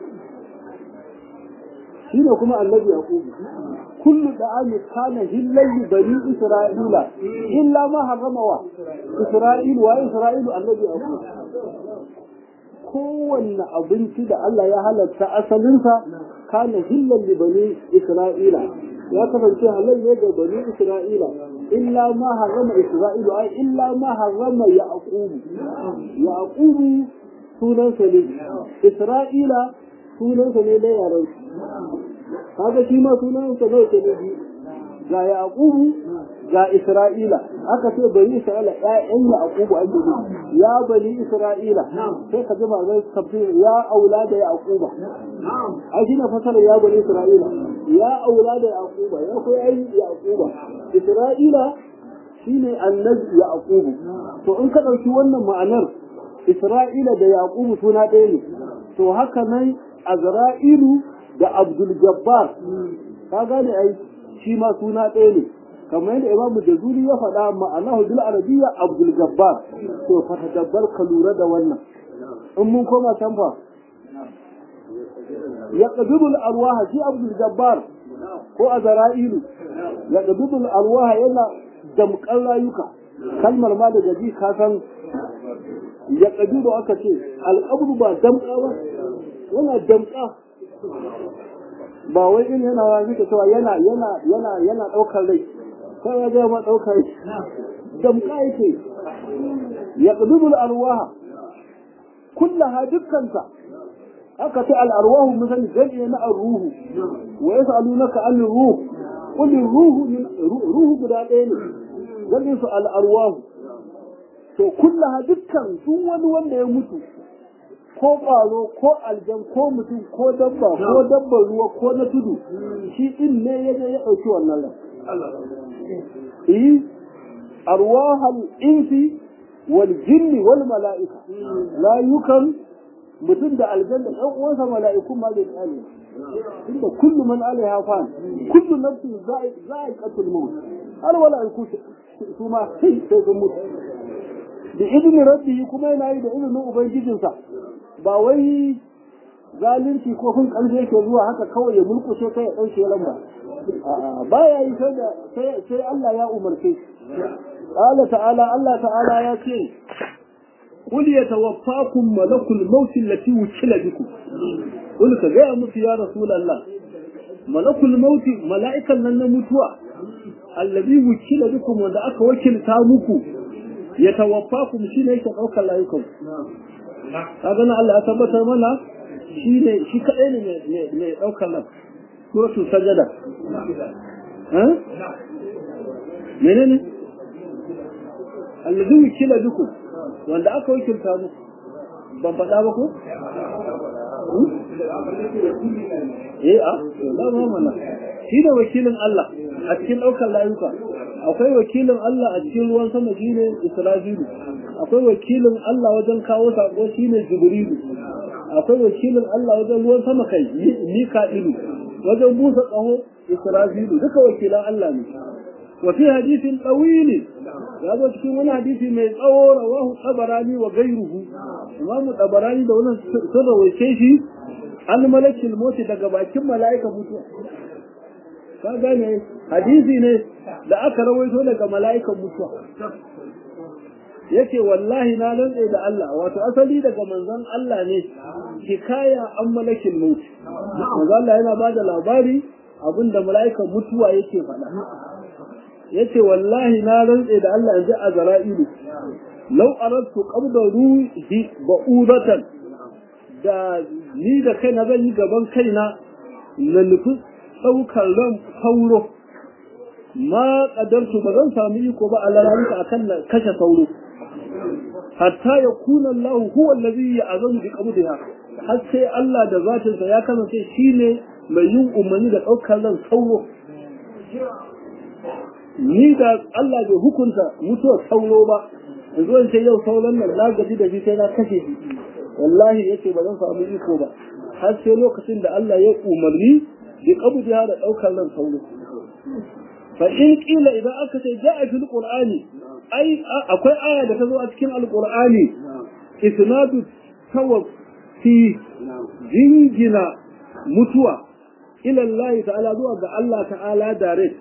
A: shi ne kuma annabi Yaqub kullu da'ami kana hillayli bani Isra'ila illa ma harrama wa Isra'ilu wa Isra'ilu annabi Yaqub kowanne abinci da Allah ya halatta asalinsa kana hillan li bani Isra'ila ya kasance halal ne ga bani Isra'ila illa ma harrama Isra'ilu ai illa ma harrama Yaqub Yaqub sunan sa ne Isra'ila sunan sa ne da yaran kaga shi ma sunan sa ne ke ne ga Yaqub ga Isra'ila aka ce bani Isra'ila ƴaƴan Yaqub ake yi ya bani Isra'ila sai ka ji mazan tafsir ya aulada Yaquba ai shi ne fasara ya bani Isra'ila ya aulada Yaquba ya koyi ai Yaquba Isra'ila shine annabi Yaqub to in ka dauki wannan ma'anar Isra'ila da Yaqub suna ɗaya ne to haka nan Azra'ilu da Abdul Jabbar ka gane ai shi ma suna ɗaya ne kamar yadda imamu jazuli ya faɗa ma'anahu bil arabiyya abdul jabbar to fa tadabbar ka lura da wannan in mun koma can fa ya qabidu al arwaha shi abdul jabbar ko azra'ilu ya qabidu al arwaha yana damƙan rayuka kalmar ma daga ji ka san ya qabidu aka ce al qabru ba damƙa ba yana damƙa ba wai in yana wani cewa yana yana yana yana ɗaukar rai sai ya zama ɗaukar damka yake yaqbidu al-arwaha kullaha dukkanta aka ce al-arwahu misali jami'a na ar-ruhu wa yas'alunaka an ruh qul ruhu min ruhu guda ɗaya ne jami'in su al-arwahu to kullaha dukkan sun wani wanda ya mutu ko ƙwaro ko aljan ko mutum ko dabba ko dabbar ruwa ko na tudu shi din ne ya je ya ɗauki wannan ran eh arwahal insi wal jinni wal mala'ika layukan mutum da aljan da ɗan uwansa mala'ikun ma zai tsale inda kullu man alaiha fan kullu nafsin za'iqatul maut har mala'iku su ma sai sai sun mutu da izinin rabbi kuma yana yi da izinin ubangijinsa ba wai zalunci ko kun ƙarfi yake zuwa haka kawai ya mulkushe kai ya ɗauke lamba ba ya yi sai Allah ya umarce Allah ta'ala Allah ta'ala ya ce قل يتوفاكم ملك الموت التي وكل بكم قل كجاء musu ya رسول الله ملك الموت ملائكة لن متوى الذي وكل بكم wanda aka wakilta muku يتوفاكم shine yake daukar layukan kaga na Allah ya tabbatar mana shine shi kadai ne mai daukar nan suratul sajada eh menene alladhi wukila bikum wanda aka wakilta mu ban faɗa ba ko eh a da ma mana shi da wakilin Allah a cikin daukar layuka akwai wakilin Allah a cikin ruwan sama shine Isra'ilu akwai wakilin Allah wajen kawo sako shine Jibrilu akwai wakilin Allah wajen ruwan sama kai Mika'ilu wajen busa kaho Isra'ilu duka wakilan Allah ne wa fi hadithin tawil ya zo cikin wani hadisi mai tsawo rawahu tabarani wa gairuhu imamu tabarani da wannan sun rawaice shi an malakil moti daga bakin mala'ika mutuwa ka gane hadisi ne da aka rawaito daga mala'ikan mutuwa yake wallahi na lantse da Allah wato asali daga manzon Allah ne hikaya an malakin mauti manzon Allah yana bada labari abinda mala'ikan mutuwa yake faɗa yace wallahi na rantse da Allah yanzu a zara'ilu law aradtu qabda ruhi ba'udatan da ni da kaina zan yi gaban kaina na nufi ɗaukar ran sauro ma ƙadarsu ba zan samu iko ba a lalata akan na kashe sauro hatta ya kuna Allah huwa allazi ya azamu bi qabdiha har sai Allah da zatinsa ya kasance shine mai yin umarni da ɗaukar ran sauro ni da Allah bai hukunta mutuwar sauro ba yanzu in ce yau sauran nan na gaji da shi sai na kashe shi wallahi yace ba zan samu iko ba har sai lokacin da Allah ya umarni bi qabdiha da daukar nan sauro fa in qila idan aka ce ja'a fil qur'ani ai akwai aya da ta zo a cikin alqur'ani isnadu tawaffi jingina mutuwa ila Allah ta'ala zuwa ga Allah ta'ala direct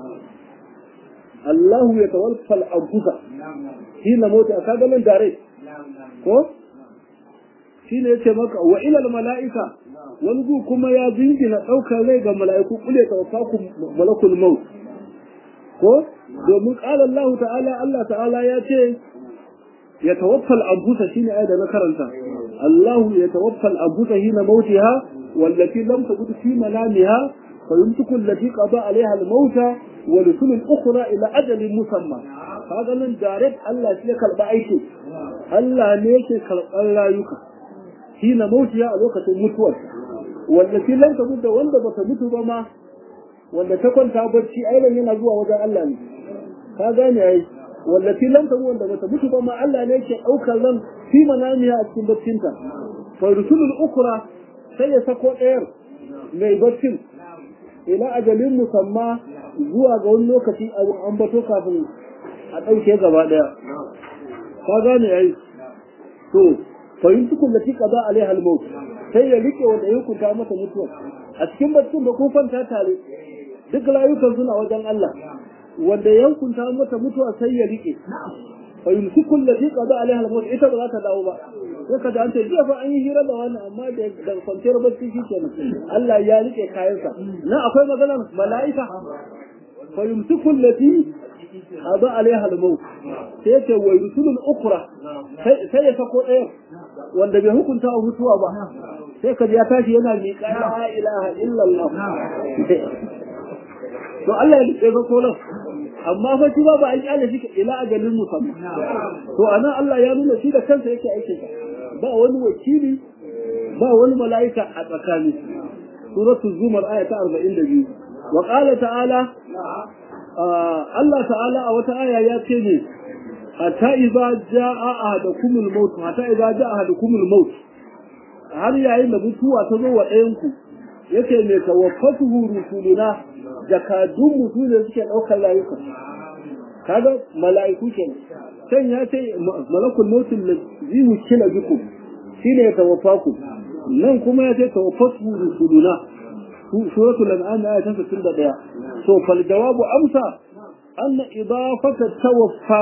A: Allah ya tawaffa al-anfusa hina mota kaga nan direct ko shine yace maka wa ila al-mala'ika wani gu kuma ya jingina ɗaukar rai ga mala'iku kule tawaffakum malakul maut ko domin qala Allah ta'ala Allah ta'ala ya ce ya tawaffa al-anfusa shine ayat da na karanta Allah ya tawaffa al-anfusa hina mautiha wallati lam tabut fi manamiha فيمسك التي قضى عليها الموت ورسل الأخرى إلى أجل مسمى هذا من دارت الله شيء كالبا أيكي الله نيكي كالبا لا يكا حين موتها الوقت المتوى والتي لم تموت وند بتموت بما wanda ta kwanta barci ailan yana zuwa wajen Allah ne ka gane ai wallati lam tamu wanda bata mutu ba ma Allah ne yake daukar ran fi manamiya a cikin barcinta fa rusulul ukra sai ya sako ɗayar mai barcin ila ajalin musamma zuwa ga wani lokaci an bato kafin a ɗauke gaba ɗaya ka gane ai to fa yin tukun da tika za alaiha al-maut sai ya rike wanda ya hukunta mata mutuwa a cikin baccin da kun kwanta tare duk layukan suna wajen Allah wanda ya hukunta mata mutuwa sai ya rike fa yumsiku allati qada alaiha al-maut ita ba za ta dawo ba sai ka an ce jiya fa an yi hira da wani amma da da kwanciyar bacci shi kenan Allah ya rike kayansa nan akwai maganar mala'ika fa yumsiku allati hada alaiha al-maut sai yace wa rusulul ukhra sai ya sako ɗaya wanda bai hukunta wa mutuwa ba sai ka ya tashi yana miƙa la ilaha illallah to Allah ya rike ko nan amma fa shi ba ba an kyale shi ila ajalin musamman to anan Allah ya nuna shi da kansa yake aikin ba wani wakili ba wani mala'ika a tsakani suratul zumar aya ta 42 wa qala ta'ala Allah ta'ala a wata aya ya ce ne hatta idza jaa ahadakumul maut hatta idza jaa ahadakumul maut har yayin da mutuwa ta zo wa ɗayan ku yace mai tawaffatuhu rusuluna jakadun mutu da suke ɗaukar layuka kaga mala'iku kenan can ya ce malakul mautin lazi wukila bikum shine ya tawaffaku nan kuma ya ce tawaffatu rusuluna suratul an'am aya ta 61 so fal jawabu amsa anna idafata tawaffa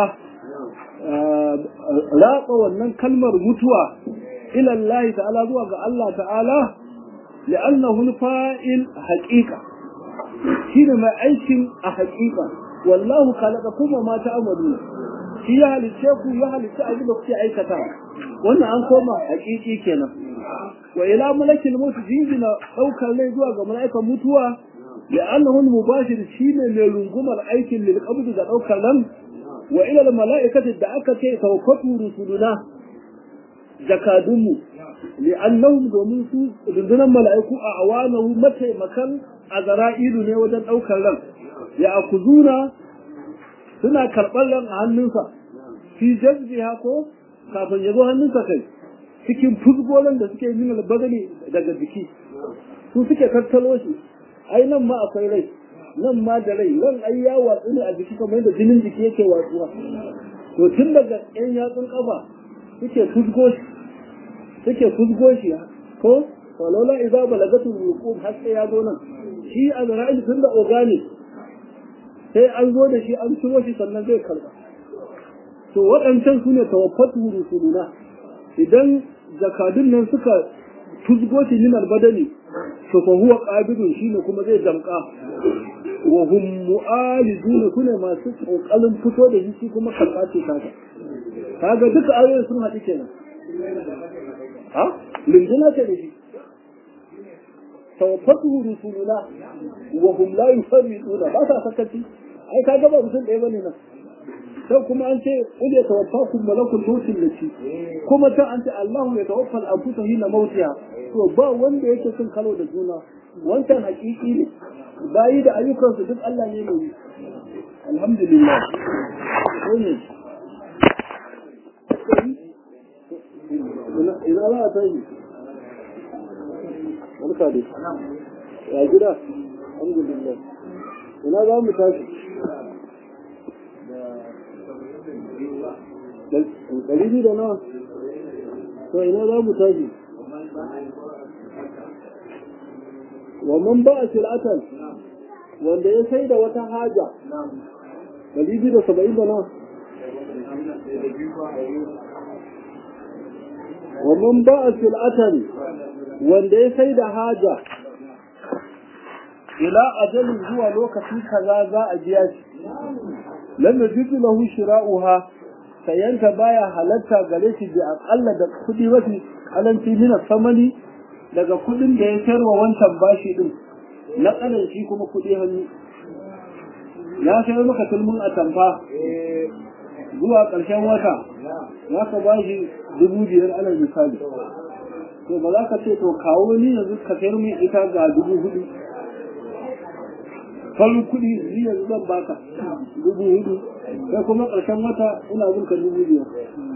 A: raqa wannan kalmar mutuwa ila Allah ta'ala zuwa ga Allah ta'ala li'annahu al-fa'il haqiqa shine mai aikin a haqiqa wallahu khalaqakum wa ma ta'malun shi ya halice ku ya halice abin da kuke aikata wannan an koma haqiqi kenan wa ila malakil maut jinjina daukar rai zuwa ga mala'ikan mutuwa li'annahu al-mubashir shine mai rungumar aikin lil qabd da daukar ran wa ila al-mala'ikati da aka ce tawaffatu rusuluna jakadunmu li'annahum domin su rundunar mala'iku a awanahu mataimakan azra'ilu ne wajen daukar ran ya akuzuna suna karɓar ran a hannunsa fi jazbiha ko kafin ya zo hannunsa kai cikin fuzgolan da suke yin albagani daga jiki su suke tattalo shi ai nan ma akwai rai nan ma da rai ran ai ya watsu ne a jiki kamar yadda jinin jiki yake watsuwa to tun daga yan yatsun kafa suke fuzgo shi suke fuzgo shi ko walola idza balagatu ruqub har sai ya zo nan shi azra'il tun da organic sai an zo da shi an ciro shi sannan zai karba to waɗancan su ne tawaffatu rusuluna idan zakadun nan suka tuzgo shi min albadani to fa huwa qabidun shine kuma zai damka wa hum mu'alidun sune masu kokarin fito da shi kuma karba ce kaga kaga duka ayoyin sun haɗu kenan ha lindina ce da shi tawaffatu rusuluna wa hum la yufarriduna ba sa sakaci ai kaga ba mutum ɗaya bane nan sai kuma an ce qul yatawaffakum malakul maut allati kuma ta an ce Allahu ya tawaffa al-anfusa hina mautiha to ba wanda yake cin kalo da juna wancan hakiki ne bayi da ayyukan su duk Allah ne mai alhamdulillah ne ina za a tashi barka dai ya gida alhamdulillah ina za mu tashi ɗari biyu da nawa to ina za mu tashi wa man ba a sil'atan wanda ya sai da wata haja ɗari biyu da saba'in da nawa wa man ba a sil'atan wanda ya sai da haja ila ajalin zuwa lokaci kaza za a biya shi lam yajidu lahu shira'uha sayanta baya halatta gare shi bi aqalla da kudi mafi kalanci min samani daga kudin da ya sayarwa wancan bashi din na kanan shi kuma kudi hannu ya sayar maka tulmun a tamfa zuwa ƙarshen wata za ka bashi dubu biyar alal misali to ba za ka ce to kawo ni yanzu ka sayar min ita ga dubu hudu farin kuɗi ni yanzu zan baka dubu hudu sai kuma ƙarshen wata ina bin ka dubu biyar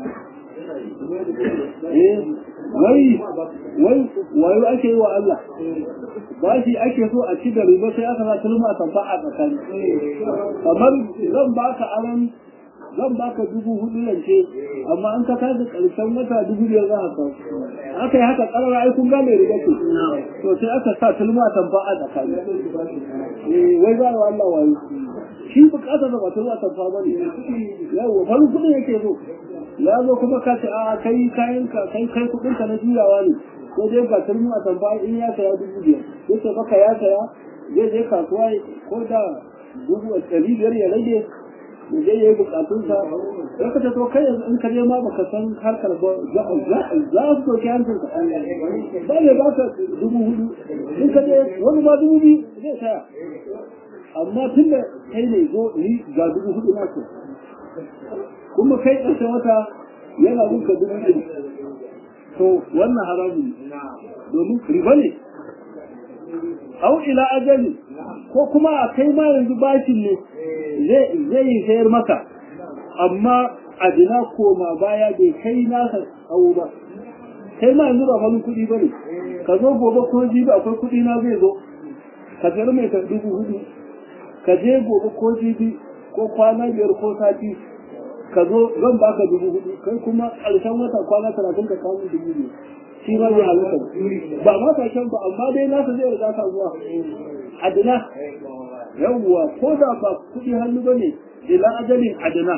A: eh wai wai wayo ake yi wa Allah ba shi ake so a ci da riba sai aka sa tulma tamfa a tsakani kamar zan baka aran zan baka dubu hudu yance amma an ka tashi karshen wata dubu biyar za ka kawo aka yi haka karara ai kun gane riga ce to sai aka sa tulma tamfa a tsakani eh wai za wa Allah wayo shi bukatar da ba tulma tamfa ba ne yawa farin kudin yake so ya zo kuma ka ce a kai kayan ka kai kai kudin ka na juyawa ne ko dai ga tulma tamfa in ya saya dubu biyar yace baka ya saya zai je kasuwa ko da dubu ɗari biyar ya rage ya je yayi bukatunsa sai ka to kai yanzu in ka je ma baka san harkar ba za za su doki hancin ka ba ne ba ka dubu hudu in ka je wani ma dubu biyu zai saya amma tun da kai ne zo ni ga dubu hudu na so kuma kai ƙarshen wata yana gunka dubu ɗari to wannan haramun domin riba ne au ila ajali ko kuma a kai ma yanzu bashin ne zai yi sayar maka amma adina koma baya bai kai nasa tsawo ba kai ma yanzu ba falin kuɗi ba ne ka zo gobe ko jibi akwai kuɗi na zai zo ka sayar mai ka dubu hudu ka je gobe ko jibi ko kwana biyar ko sati ka zo zan baka dubu hudu kai kuma ƙarshen wata kwana talatin ka kawo dubu biyu shi ma zai halitta ba ma ka shan ba amma dai nasa zai riga ka zuwa adina yawwa ko da ba kuɗi hannu ba ne ila ajalin adina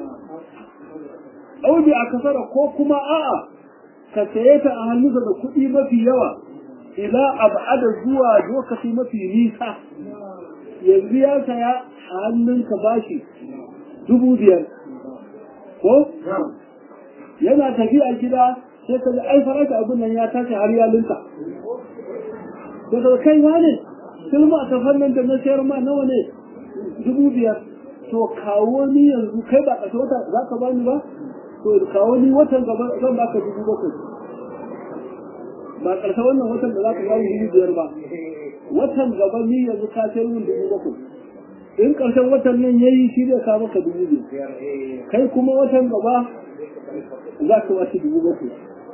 A: ɗauki a kasara ko kuma a'a ka saye ta a hannunsa da kuɗi mafi yawa ila abada zuwa lokaci mafi nisa yanzu ya saya a hannunka bashi dubu biyar ko yana tafiya gida sai ka ga ai faraka abin nan ya tashi har ya linka sai ka kai wane silma ta fannin da na sayar ma nawa ne dubu biyar to kawo ni yanzu kai ba ƙarshe wata za ka bani ba to kawo ni watan gaba zan baka dubu bakwai ba ƙarshe wannan watan da za ka bani dubu biyar ba watan gaba ni yanzu ka sayar min dubu bakwai in ƙarshen watan nan ya yi shi zai kawo maka dubu biyar kai kuma watan gaba za ka wace dubu bakwai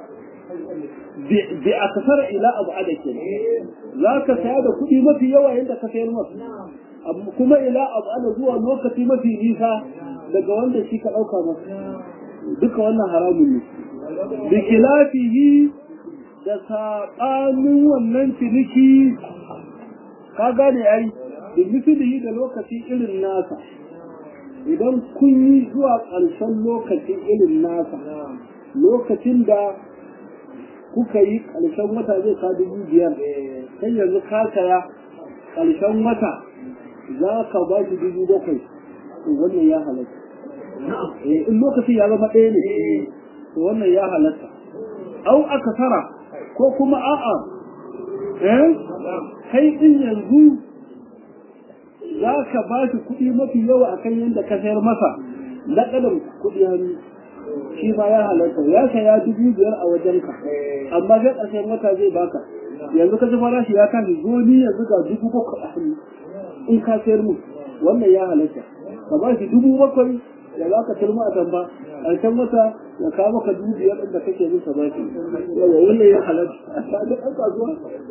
A: bi a kasar ila abu ada ke za ka saya da kuɗi mafi yawa yadda ka sayar masa kuma ila abu ada zuwa lokaci mafi nisa daga wanda shi ka ɗauka masa duka wannan haramun ne bi kilafihi da saɓanin wannan ciniki ka gane ai da misali da lokaci irin nasa idan kun yi zuwa ƙarshen lokacin irin nasa lokacin da kuka yi ƙarshen wata zai ka dubu biyar sai yanzu ka saya ƙarshen wata za ka ba shi dubu bakwai to wannan ya halatta in lokacin ya zama ɗaya ne to wannan ya halatta au aka tara ko kuma a'a eh kai din yanzu za ka ba shi kuɗi mafi yawa akan yadda ka sayar masa na ƙadar kuɗi hannu shi ma ya halatta ya saya dubu biyar a wajenka amma sai ƙarshen wata zai baka yanzu ka ji farashi ya tashi zo ni yanzu ga dubu bakwai a hannu in ka sayar mu wannan ya halatta ka ba shi dubu bakwai ya za ka turma a tamba ƙarshen wata ya kawo maka dubu biyar ɗin da kake musa ba shi yawa wannan ya halatta a ga ɗan kasuwa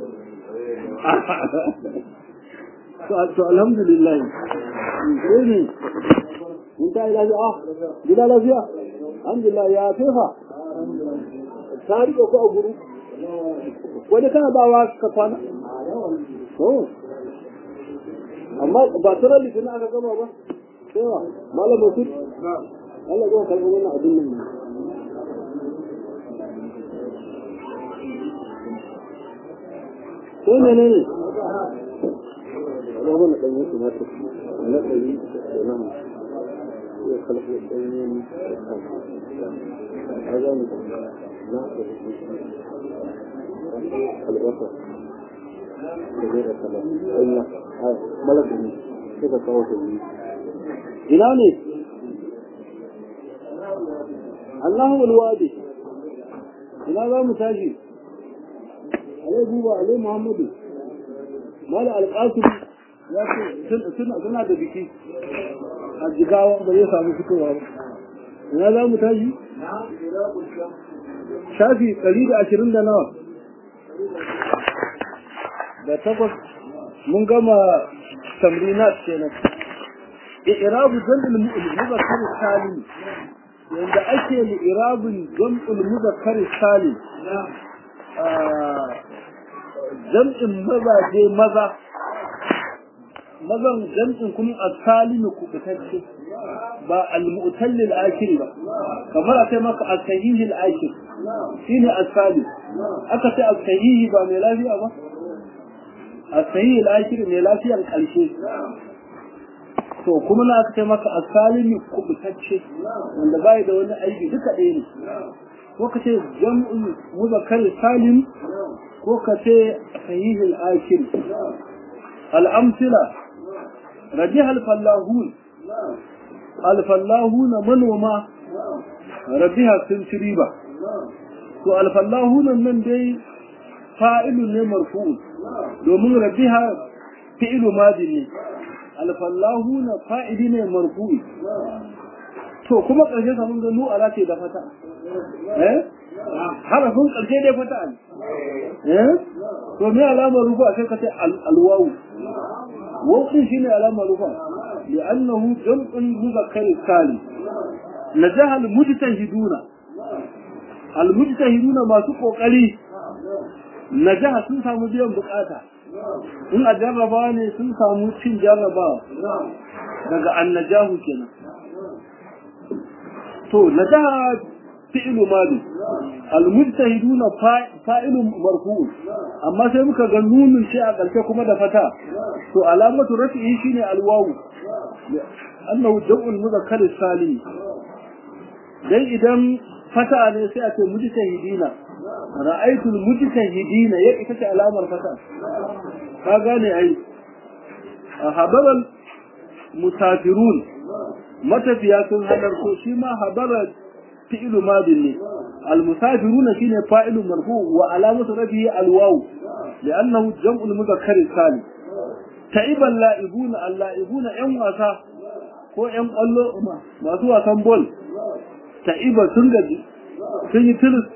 A: to alhamdulillah sai ne mun ta yi lafiya ah gida lafiya alhamdulillah ya fefa ta riƙe ko a guru wani kana bawa ka kwana to amma ba tura litinin aka gama ba cewa malam musul Allah zai karɓi wannan abin nan ko ne ne ne أنا هنا قيمت ما تكفي أنا قيمت أنا يخلق الدين هذا لا البصر كبيرة كلام أين ملك كذا صوت جناني الله الوادي ina za mu tashi alai buba alai muhammadu mala alƙasiri ya ce suna da biki a jigawa ba zai samu fitowa ba ina za mu tashi shafi ɗari da ashirin da nawa da takwas mun gama tamrinat kenan i'rabu jam'il muzakkar salim yanda ake li irabin jam'il muzakkar salim jam'in mazaje maza mazan jam'in kuma as-salimu kubutacce ba al-mu'tallil akir ba kamar akai maka as-sahihil akir shine as-salim aka ce as-sahihi ba mai lafiya ba as-sahihil akir mai lafiyan karshe to kuma na aka ce maka asalimi kubutacce wanda bai da wani aiki duka ɗaya ne ko ka ce jam'ul muzakkar salim ko ka ce sahihul akil al-amsila rajih al-fallahun al-fallahun manoma rabiha sun ci riba to al-fallahun nan dai fa'ilun ne marfu domin rabiha fi'ilu madin ne al-fallahun fa'ili ne marfu to kuma ƙarshe samun gano ala ce da fata eh harafin ƙarshe dai fata ne eh to me alamar rufu a sai ka ce alwawu wawu shine alamar rufa li'annahu jam'un muzakkar salim najaha al-mujtahiduna al-mujtahiduna masu kokari najaha sun samu biyan bukata in a jarraba ne sun samu cin jarrabawa daga annajahu kenan to najaha fi'lu madi almujtahiduna fa'ilu marfu amma sai muka ga nunun ce a ƙarshe kuma da fata to alamatu rafi'i shine alwawu annahu jam'ul muzakkar salim dan idan fata ne sai a ce mujtahidina ra'aytu almujtahidina ya ita ce alamar fata ka gane ai habaral musafirun matafiya sun halarto shi ma habarar fi'ilu madin ne almusafiruna shine fa'ilu marfu wa alamatu rafihi alwaw li'annahu jam'ul mudhakkar salim ta'iban la'ibuna al-la'ibuna yan wasa ko yan kwallo masu wasan ball ta'iba sun gaji sun yi tiris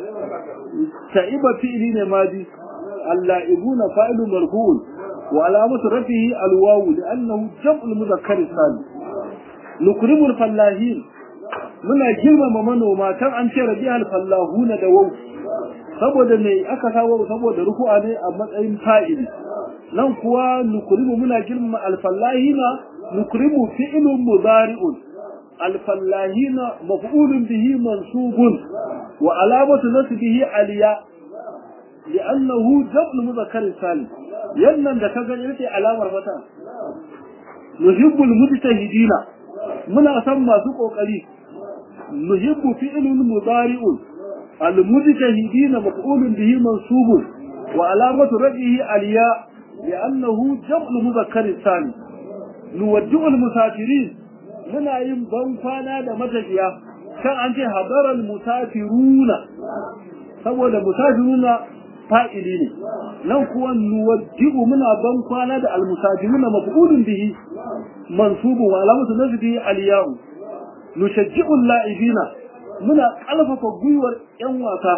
A: ta'iba fi'ili ne madi al-la'ibuna fa'ilu marfu wa alamatu rafihi alwaw li'annahu jam'ul mudhakkar salim nukrimul fallahin muna girmama manoma kan an ce rabihal fallahuna da wau saboda me aka kawo saboda ruku'a ne a matsayin fa'ili nan kuwa nukrimu muna girmama alfallahina nukrimu fi'lun mudari'un alfallahina maf'ulun bihi mansubun wa alamatu nasbihi aliya لأنه جبل مذكر سالم ينن da kaga yace alamar fata nuhibbul mujtahidina muna san masu kokari nuhibbu fi'lun mudari'un al-mujtahidina maf'ulun bihi mansubun wa alamatu radihi al-ya li'annahu jam'u mudhakkar sani nuwaddi'u al-musafirin muna yin ban kwana da matafiya kan an ce hadara al-musafiruna saboda musafiruna fa'ili ne nan kuwa nuwaddi'u muna ban kwana da al-musafiruna maf'ulun bihi mansubun wa alamatu nasbihi al-ya'u nushajji'u la'ibina muna kalfafa gwiwar yan wasa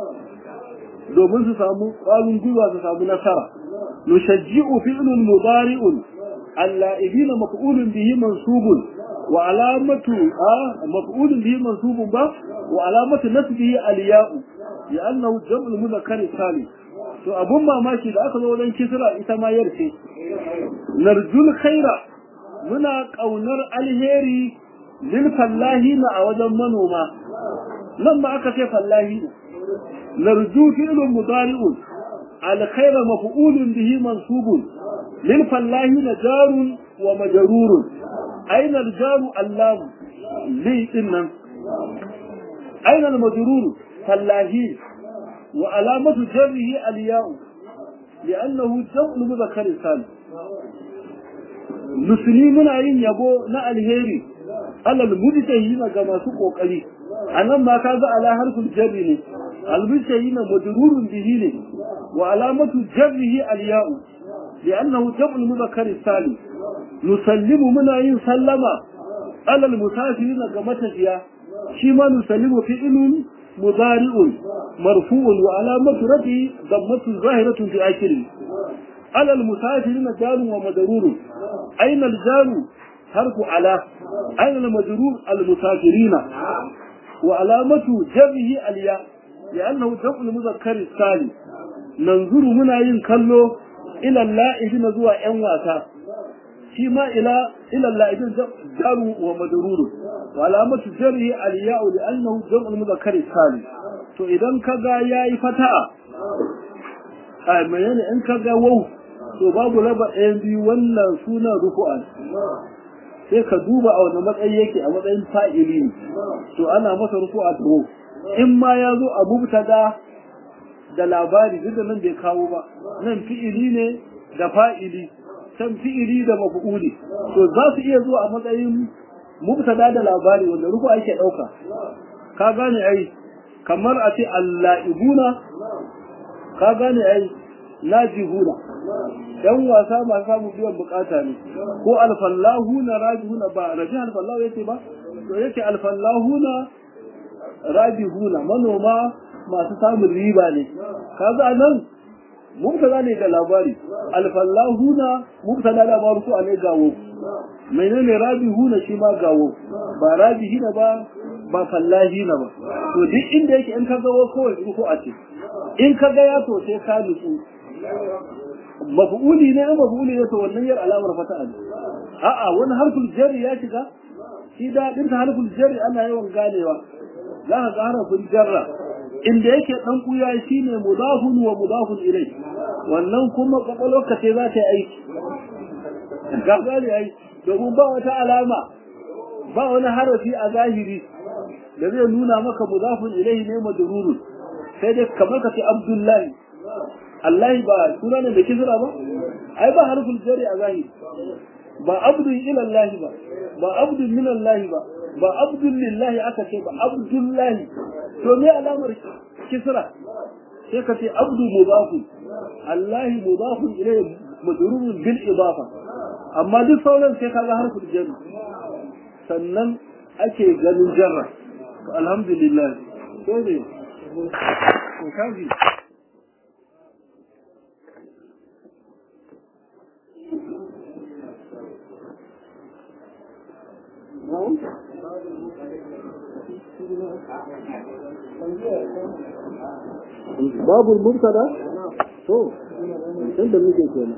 A: domin su samu ƙwarin gwiwa su samu nasara nushajji'u fi'lun mudari'un al-la'ibina maf'ulun bihi mansubun wa alamatu maf'ulun bihi mansubun ba wa alamatu nasbihi al-ya'u li'annahu jam'ul mudhakkar salim to abun mamaki da aka zo wajen kisra ita ma yarce narjul khaira muna kaunar alheri lil fallahina a wajen manoma nan ma aka ce fallahina narju fi'lun mudari'un al khayra maf'ulun bihi mansubun lil fallahina jarun wa majrurun aina al jaru allam li dinnan aina al majrur fallahi wa alamatu jarrihi al ya'u لأنه جمع مذكر سالم musulmi muna yin yabo na alheri alal mujtahina ga masu kokari anan ma kaga ala harful jarri ne al mujtahina majrurun bihi ne wa alamatu jarrihi al ya'u li'annahu jam'u mudhakkar salim nusallimu muna yin sallama alal musafirina ga matafiya shi ma nusallimu fi'lun mudari'un marfu'un wa alamatu rafi dammatu zahiratun fi akhirih alal musafirina jarun wa majrurun أين الجار حرف على أين المجرور المسافرين وعلامة جمعه الياء لأنه جمع المذكر الثاني ننظر منا ينكلو إلى اللائبين زوا أنواتا فيما إلى إلى اللائبين جار ومجرور وعلامة جره الياء لأنه جمع المذكر الثاني to idan kaga yayi fata'a a menene in kaga wau to babu raba ɗayan biyu wannan sunan rufu'a sai ka duba a wani matsayi yake a matsayin fa'ili ne to ana masa rufu'a da wau in ma ya zo a mubtada da labari duk da nan bai kawo ba nan fi'ili ne da fa'ili can fi'ili da mafu'uli to za su iya zuwa a matsayin mubtada da labari wanda rufu ake ɗauka ka gane ai kamar a ce alla'ibuna ka gane ai lajihuna yan wasa masu samun biyan bukata ne ko alfallahuna rajihuna ba raji alfallahu yake ba to yake alfallahuna rajihuna manoma masu samun riba ne kaga nan mubtada ne da labari alfallahuna mubtada da marufu ne gawo menene rabihuna shi ma gawo ba rabihina ba ba fallahina ba to duk inda yake in ka gawo kawai ruku a ce in ka ga ya to sai ka nutsu maf'uli ne maf'uli ne to wannan yar alamar fata'a ne a'a wani harful jarri ya shiga shi da din ta harful jarri ana yawan ganewa za ka ga harfin jarra inda yake dan kuya shine mudafun wa mudafun ilai wannan kuma kwakwalwarka ce za ta yi aiki ga gane ai domin ba wata alama ba wani harafi a zahiri da zai nuna maka mudafun ilai ne majrurun sai dai kamar ka ce abdullahi Allah ba suna ne da kisra ba ai ba harfin jari a zahiri ba abdun ila Allah ba ba abdun min Allah ba ba abdun lillahi aka ce ba abdullahi to me alamar kisra sai ka ce abdu mudafun Allah mudafun ilayhi majrurun bil idafa amma duk sauran sai kaga harfin jari sannan ake ganin jarra alhamdulillah sai ne ko kaji babu mubtada to dan da muke kenan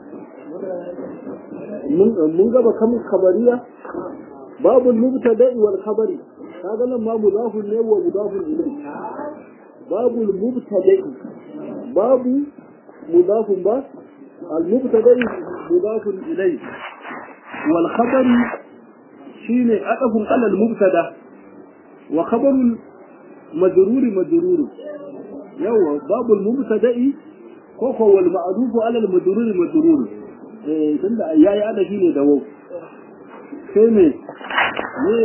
A: mun mun gaba kam kabariya babu mubtada wal khabari kaga nan ma mudafun ne wa mudafun ilayhi babu mubtada babu mudafun ba al mubtada mudafun ilayhi wal khabari shine adafun ala al mubtada wa khabarul majruri majruri yawa babul mubtada'i ko ko wal ma'rufu ala al majruri majruri eh tunda yayi adafi ne da wau sai me ne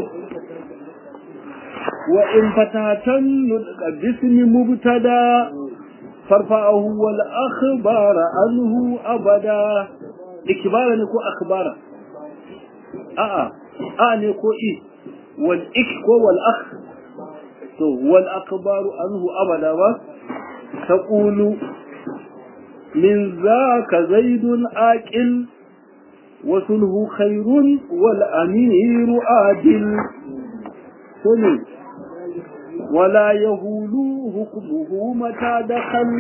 A: wa in fatatan bismi mubtada farfa'ahu wal akhbara anhu abada ikbara ne ko akhbara a'a a ne ko i wal ik ko wal akh to wal akbaru anhu abada ba taqulu min zaka zaidun aqil wa sulhu khairun wal amiru adil sunu ولا يهول حكمه متى دخل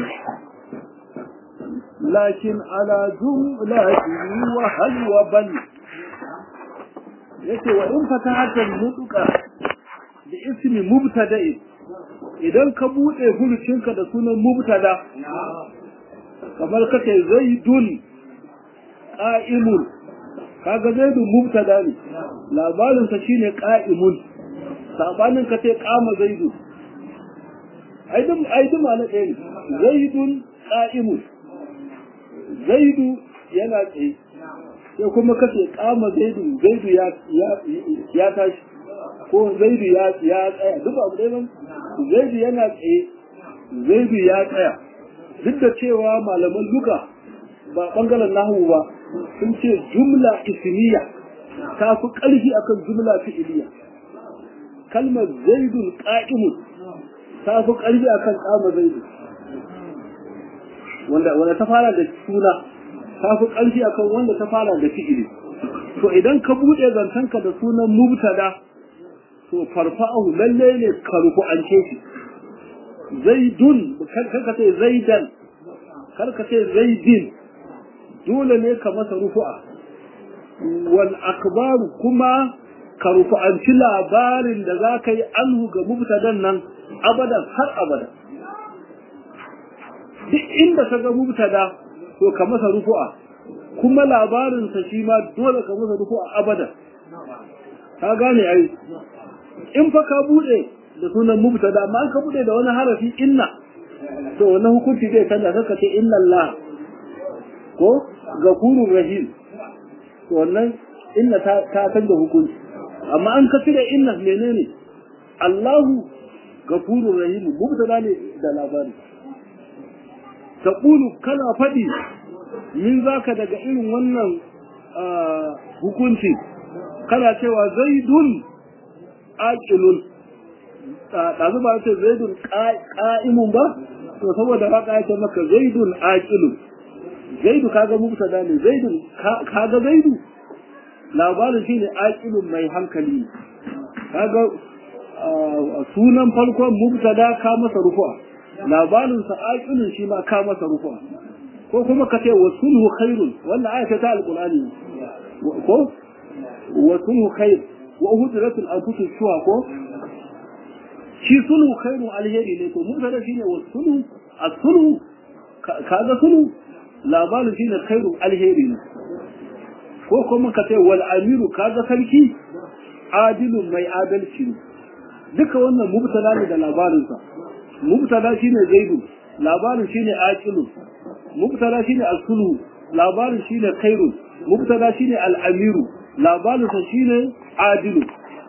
A: لكن على جملته وهل وبل yace wa in fatahatan nutuka da ismi mubtada'in idan ka bude furucinka da sunan mubtada kamar kace zaidun qa'imun kaga zaidun mubtada ne labarin sa shine qa'imun sabanin ka ce qama zaidu aidin aidin ma na ɗaya ne zaidun qa'imun zaidu yana tsaye sai kuma kace kama zaidu zaidu ya ya tashi ko zaidu ya ya tsaya duk abu dai ban zaidu yana tsaye zaidu ya tsaya duk da cewa malaman luga ba bangaren nahu ba sun ce jumla ismiya ta fi ƙarfi akan jumla fi'iliya kalmar zaidun qa'imun ta fi ƙarfi akan kama zaidu wanda wanda ta fara da suna ta fi ƙarfi akan wanda ta fara da fi'ili to idan ka buɗe zantanka da sunan mubtada to farfa'ahu lalle ne ka rufu an ce shi zaidun kar ka ce zaidan kar ka ce zaidin dole ne ka masa rufu'a wal akbaru kuma ka rufu'anci labarin da za ka yi anhu ga mubtadan nan abadan har abada duk inda ka ga mubtada to ka masa rufu'a kuma labarinsa shi ma dole ka masa duku a abada ka gane ai in fa ka bude da sunan mubtada amma ka bude da wani harafi inna to wannan hukunci zai canza kaka ce inna Allah ko gafurur rahim to wannan inna ta ta canza hukunci amma an ka cire inna menene Allahu gafurur rahim mubtada ne da labari taqulu kana fadi min zaka daga irin wannan hukunci kana cewa zaidun aqilun ɗazu ba ce zaidun ƙa'imun ba to saboda haka ya ce maka zaidun aqilun zaidu kaga mubtada ne zaidun kaga zaidu labarin shine aqilun mai hankali kaga sunan farkon mubtada ka masa rufa labarin sa aqilun shi ma ka masa rufa ko kuma ka ce wasulhu khairun wannan ayata ta alqur'ani ko wasulhu khair wa uhdratul anfusus shuha ko shi sulhu khairu alheri ne to mubtada shine wasulhu as-sulhu kaga sulhu labarin shine khairu alheri ne ko kuma ka ce wal amiru kaga sarki adilun mai adalci ne duka wannan mubtada ne da labarin sa mubtada shine zaidu labarin shine aqilu mubtada shine as-sulhu labarin shine khairu mubtada shine al-amiru labarin sa shine adilu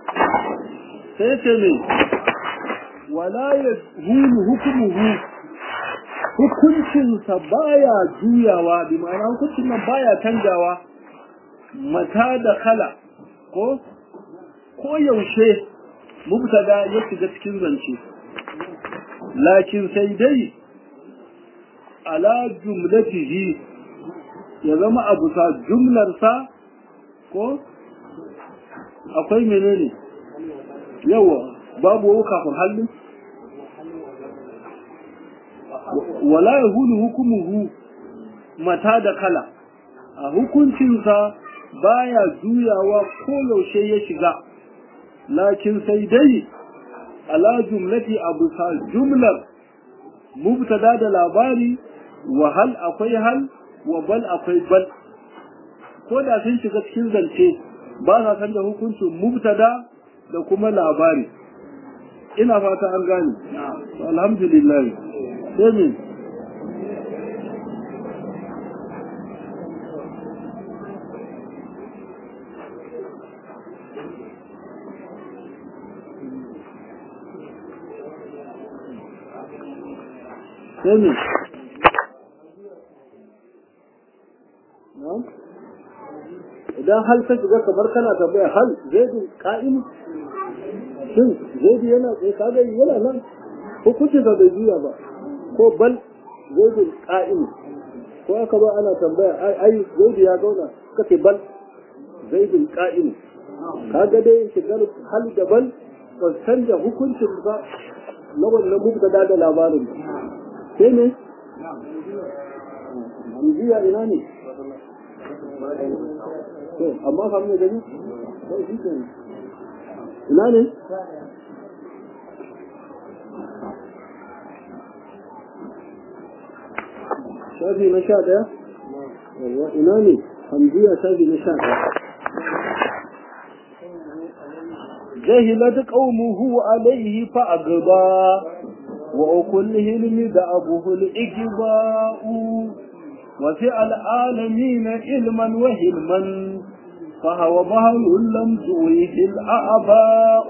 A: sai ce ne wala ya hulu hukumuhu hukuncinsa baya juyawa bi ma'ana hukuncin nan baya canjawa mata da kala ko ko yaushe mubtada ya shiga cikin zance lakin sai dai ala jumlatihi ya zama abu sa jumlarsa ko akwai menene yawa babu kafin hallin wala ya hulu hukumuhu mata da kala a hukuncinsa baya juyawa ko yaushe ya shiga lakin sai dai ala jumlati abu sa jumlar mubtada da labari wa hal akwai hal wa bal akwai bal ko da sun shiga cikin zance ba sa san da hukuncin mubtada da kuma labari ina fata an gane alhamdulillah sai me sai me idan hal ta shiga kamar kana tambaya hal zaidun ka'im shin zaidu yana tsaye kaga yana nan hukuncin da bai juya ba ko bal zaidun ka'im ko aka ba ana tambaya ai ai zaidu ya zauna kace bal zaidun ka'im kaga dai shigar hal da bal ba canja hukuncin ba na wannan mubtada da labarin sai ne Hamziya ina ne? To, amma fa mai gani? Sai shi ke Ina ne? Shafi na sha ɗaya? Yawwa, ina ne? Hamziya shafi na sha ɗaya. جهلت قومه عليه فأقبى وكله المدعبه الإجباء وفي العالمين علما وهلما فهو بهر لم تويه الأعباء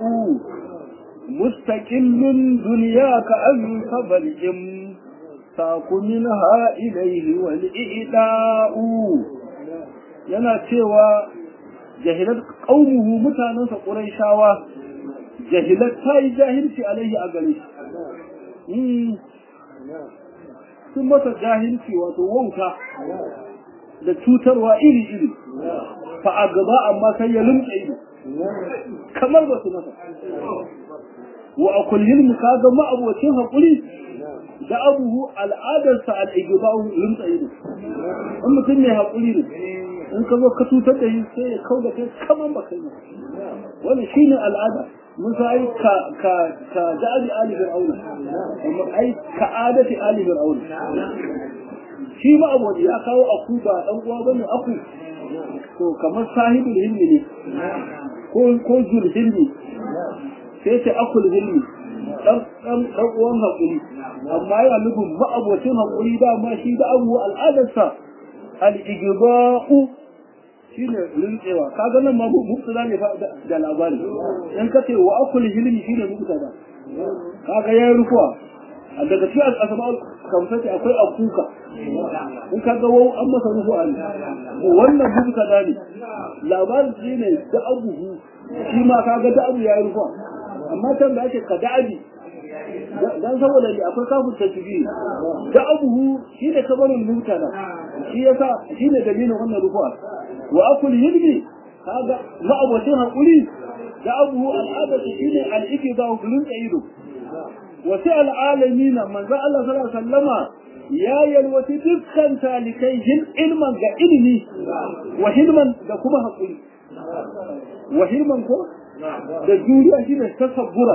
A: مستقل دنياك أن فبلهم ساق منها إليه والإئلاء yana cewa jahilat qaumuhu mutanansa quraishawa jahilat ta yi jahilci alaihi a gare shi sun masa jahilci wato wauta da cutarwa iri-iri fa a gaba amma sai ya lumce ido kamar ba su masa wa a kullum ka ga ma'abocin haƙuri da abubu al'adarsa al'igiba'u lumce ido in mutum mai haƙuri ne in ka zo ka cutar da shi sai ya kau da kai kamar ba kai wani shi ne al'ada mun sa ai ka ka ka da'ali ali fir'auna amma ai ka adati ali fir'auna shi ma abu ya kawo aku ba dan uwa bane aku to kamar sahibul hilmi ne ko ko zul hilmi sai ce akul hilmi dan dan dan uwan hakuri amma yana nufin ma'abocin hakuri da ma shi da abu al'adarsa al-igba'u shine rintsewa kaga nan ma mubtada ne da labari in ka ce wa akul hilmi shine mubtada kaga yayi rukuwa a daga cikin asma'ul kamsati akwai akuka in kaga wau an masa rukuwa ne wannan mubtada ne labarin shine da abuhu shi ma kaga da abu yayi rukuwa amma can da ake ka da'abi dan saboda ne akwai kafin tasbihi da abuhu shi ne kabarin mubtada shi yasa shi ne dalilin wannan rukuwa wa akul hilmi kaga ma abocin hakuri da abuhu al'ada shi ne al'iki da hulun ido wa sai al'alamin manzo Allah sallallahu alaihi wasallama ya yalwati dukkan talikai hil ilman ga ilimi wa hilman da kuma hakuri wa hilman ko da juriya shine tasabbura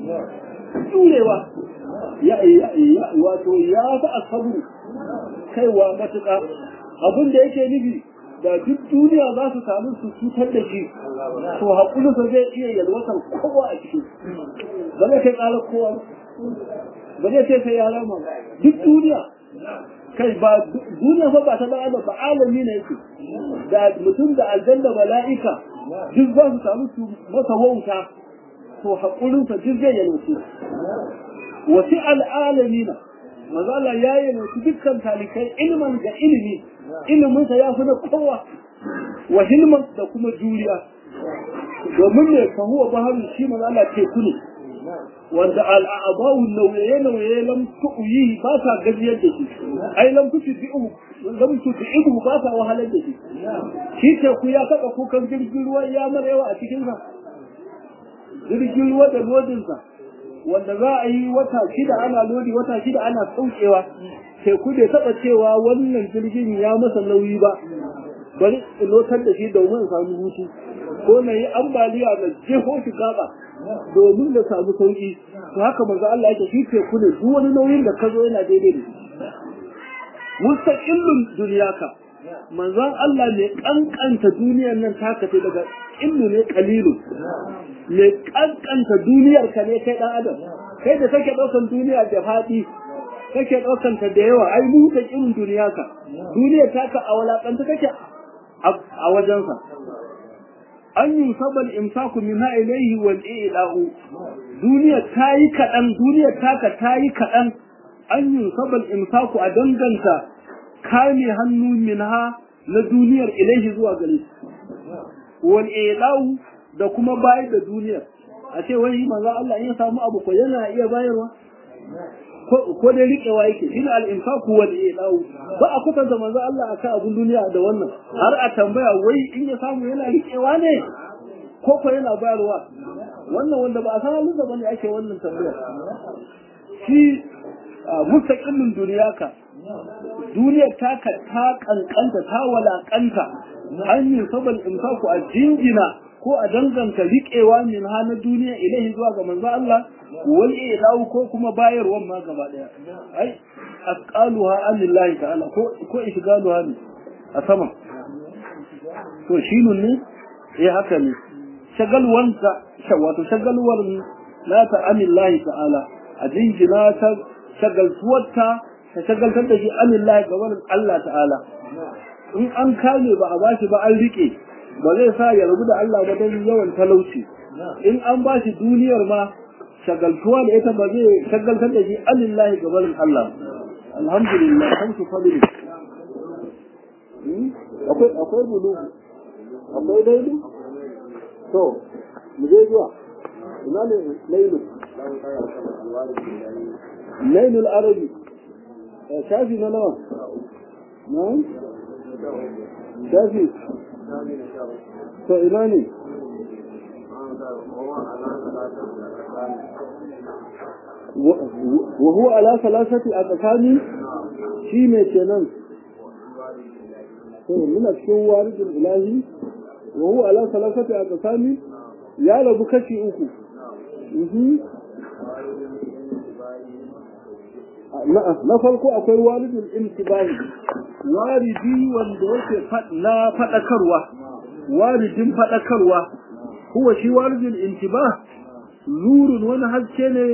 A: jurewa ya ya wato ya fa asabu kaiwa matuƙa abin da yake nufi da duk duniya za su samu su cutar da shi to haƙulinsa zai iya yalwatar kowa a ciki ba zai kai ƙarar kowa ba zai ce sai ya rama duk duniya kai ba duniya fa ba ta ba ba ba alami ne yake da mutum da aljanna mala'ika duk za su samu su masa wauta to haƙulinsa duk zai yalwace wasi al'alamina manzo Allah ya yi mutu dukkan talikai ilman ga ilimi ilimin sa ya fi na kowa wa hilman da kuma juriya domin ne fa huwa baharu shi manzo Allah teku ne wanda al'abahu nauye nauye lam tu'yi ba ta gajiyar da shi ai lam tu'yihu lam tu'yihu ba ta wahalar da shi shi teku ya taba kukan jirgin ruwa ya marewa a cikin sa jirgin ruwa da lodinsa wanda za a yi wata shida ana lodi wata shida ana saukewa teku bai taɓa cewa wannan jirgin ya masa nauyi ba bari in lotar da shi domin in samu hutu ko na yi ambaliya da jeho shi gaba domin da samu sauki to haka manzo Allah yake shi teku ne duk wani nauyin da ka zo yana daidai da shi mustaqillun duniyaka manzon Allah ne kankanta duniyar nan taka ce daga illu ne kalilu ne kankanta duniyar ka ne kai dan adam kai da kake daukan duniya da fadi kake daukan ta da yawa ai mu ta irin duniya ka duniyar taka a walakanta kake a wajensa an yi sabal imsaku min ilayhi wal i'la'u duniya tayi kadan duniya taka tayi kadan an yi sabal imsaku a danganta kame hannu minha na duniyar ilaihi zuwa gare shi wal i'la'u da kuma bayar da duniyar a ce wai manzo Allah in ya samu abu ko yana iya bayarwa ko dai riƙewa yake shi al-infaku wal i'la'u ba a kwatanta manzo Allah akan abun duniya da wannan har a tambaya wai in ya samu yana riƙewa ne ko ko yana bayarwa wannan wanda ba a san halin da bane ake wannan tambaya shi mustaqillin duniyaka duniyar taka ta kankanta ta walakanta an yi sabal infaku a jingina ko a danganta riƙewa min ha na duniya ilahi zuwa ga manzo Allah wal ilahu ko kuma bayarwan ma gaba daya ai asqaluha anillahi ta'ala ko ko ishgaluha ne a sama to shinun ne eh haka ne shagalwanta wato shagalwar nata anillahi ta'ala a jingina ta shagaltuwarta ta shagaltar da shi anillahi ga wani Allah ta'ala in an kame ba a bashi ba an rike ba zai sa ya rabu da Allah ba don yawan talauci in an ba shi duniyar ma shagaltuwa da ita ba zai shagaltar da shi alillahi ga barin Allah alhamdulillah hamsu fadili akwai akwai bulu akwai daidu to mu je zuwa ina ne lailu lailul arabi shafi na nawa na'am shafi to ina ne وهو على ثلاثة أقسام شي ne kenan to muna cikin waridul ilahi wa huwa ala salasati aqsami ya rabu kashi uku na farko akwai walidul intibahi walidi wanda yake na fadakarwa walidin fadakarwa huwa shi walidul intibah nurun wani haske ne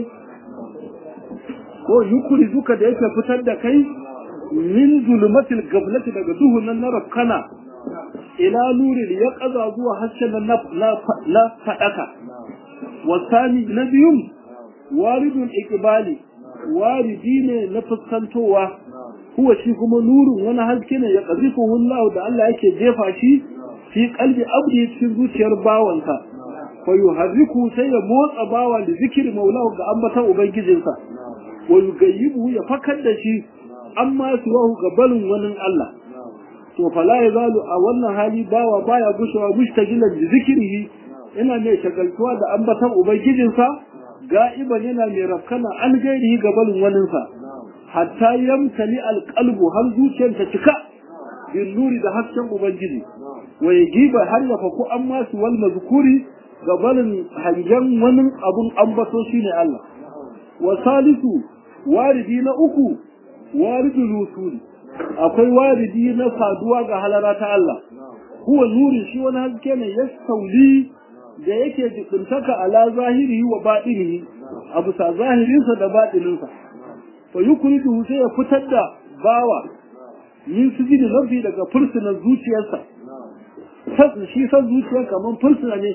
A: ko yukuri duka da yake fitar da kai min zulmatil gablati daga duhun nan na rafkana ila nurin ya kaza zuwa hasken nan na fadaka wasani na biyun waridul iqbali waridi ne na fuskantowa huwa shi kuma nurun wani haske ne ya qazifu Allah da Allah yake jefa shi fi qalbi abdi cikin zuciyar bawansa fa yuharriku sai ya motsa bawa da zikiri maulahu ga ambatan ubangijinsa wa yugayyibu ya fakar da shi amma suwahu ga balin wani Allah to fala yazalu a wannan hali bawa baya gushewa mushtagilan da zikirihi ina mai shagaltuwa da ambatan ubangijinsa ga'iban yana mai rafkana an gairihi ga balin waninsa hatta yamtali alqalbu har zuciyar ta cika bin nuri da hasken ubangiji wa yajiba har ya faku amma su wal mazkuri ga balin hangen wani abun ambato shine Allah wa salisu waridi na uku waridul wusul akwai waridi na saduwa ga halara ta Allah huwa nuri shi wani haske ne ya sauli da yake jibintaka ala zahiri wa baɗinihi a bisa zahirinsa da baɗininsa fa yukridu sai ya fitar da bawa min sujudi nafi daga fursunan zuciyarsa sas shi san zuciyar kamar fursuna ne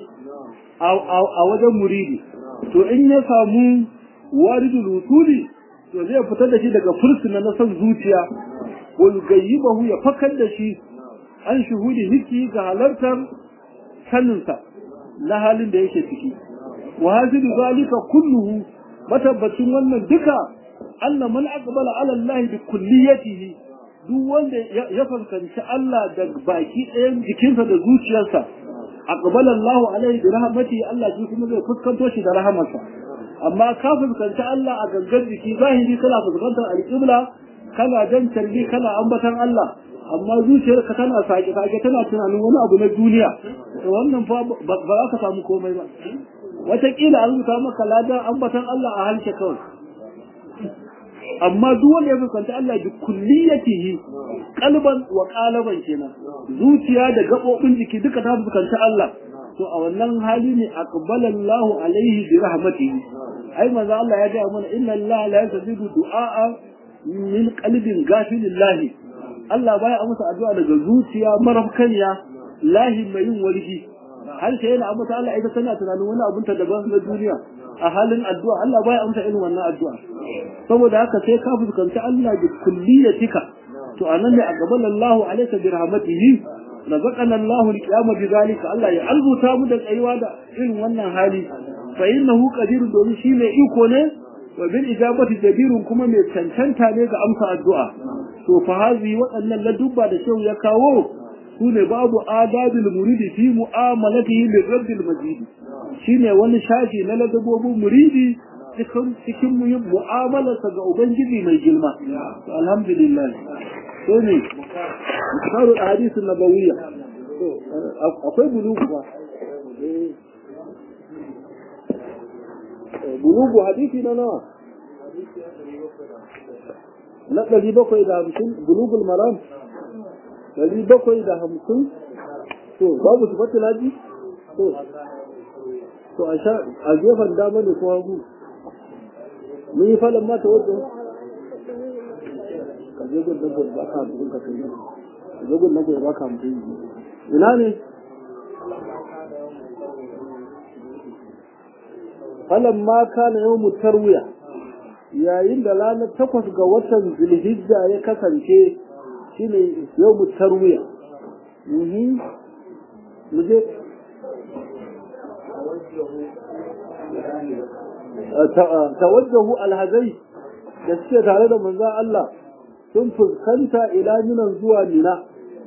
A: a wajen muridi to in ya samu waridul wusuli to zai fitar da shi daga fursuna na san zuciya wa yugayyibahu ya fakar da shi an shuhudi hiki ga halartar saninsa na halin da yake ciki wa hasidu zalika kulluhu matabbacin wannan duka Allah man aqbala ala Allah bi kulliyatihi duk wanda ya fuskanci Allah da baki ɗayan jikinsa da zuciyarsa aqbala Allah alaihi bi rahmatihi Allah shi kuma zai fuskanto shi da rahamarsa amma ka fuskanci Allah a gangan jiki zahiri kana fuskantar alƙibla kana jan tarbi kana ambatan Allah amma zuciyarka tana sake sake tana tunanin wani abu na duniya to wannan fa ba za ka samu komai ba wataƙila an rubuta maka ladan ambatan Allah a halke kawai amma duk wanda ya fuskanta Allah bi kulliyatihi qalban wa qalaban kenan zuciya da gabobin jiki duka ta fuskanta Allah to a wannan hali ne aqbala Allahu alaihi bi rahmatihi ai manzo Allah ya ga mana inna Allah la yazidu du'a min qalbin ghafilillahi Allah baya amsa addu'a daga zuciya marafkaniya lahi mai yin warki har sai yana amsa Allah ita tana tunanin wani abun ta daban na duniya a halin addu'a Allah baya amsa irin wannan addu'a saboda haka sai ka fuskanci Allah bi kulliyatika to anan ne a gaban Allah alayka bi rahmatihi razaqana Allah al-qiyama bi zalika Allah ya albuta mu da tsayuwa da irin wannan hali fa innahu qadirun domin shi ne iko ne wa bil ijabati jadirun kuma mai cancanta ne ga amsa addu'a to fa hazi waɗannan ladubba da shehu ya kawo su ne babu adabil muridi fi mu'amalatihi li rabbil majid shine wani shafi na ladabobin muridi cikin cikin mu'amalarsa ga ubangiji mai girma alhamdulillah to ne misalul ahadith nabawiyya akwai bulugu ba bulugu hadisi na nawa na ɗari bakwai da hamsin bulugul maram ɗari bakwai da hamsin to babu su fata laji to to a sha a gefen dama ne ko hagu mun yi falon mata wajen ka je gun nan ba ka mutum ka kai ka je gun nan ba ka mutum ina ne falan ma kana yau tarwiya yayin da ranar takwas ga watan zulhijja ya kasance shine yau tarwiya muje tawajjahu alhazai da suke tare da manzon Allah sun fuskanta ila minan zuwa mina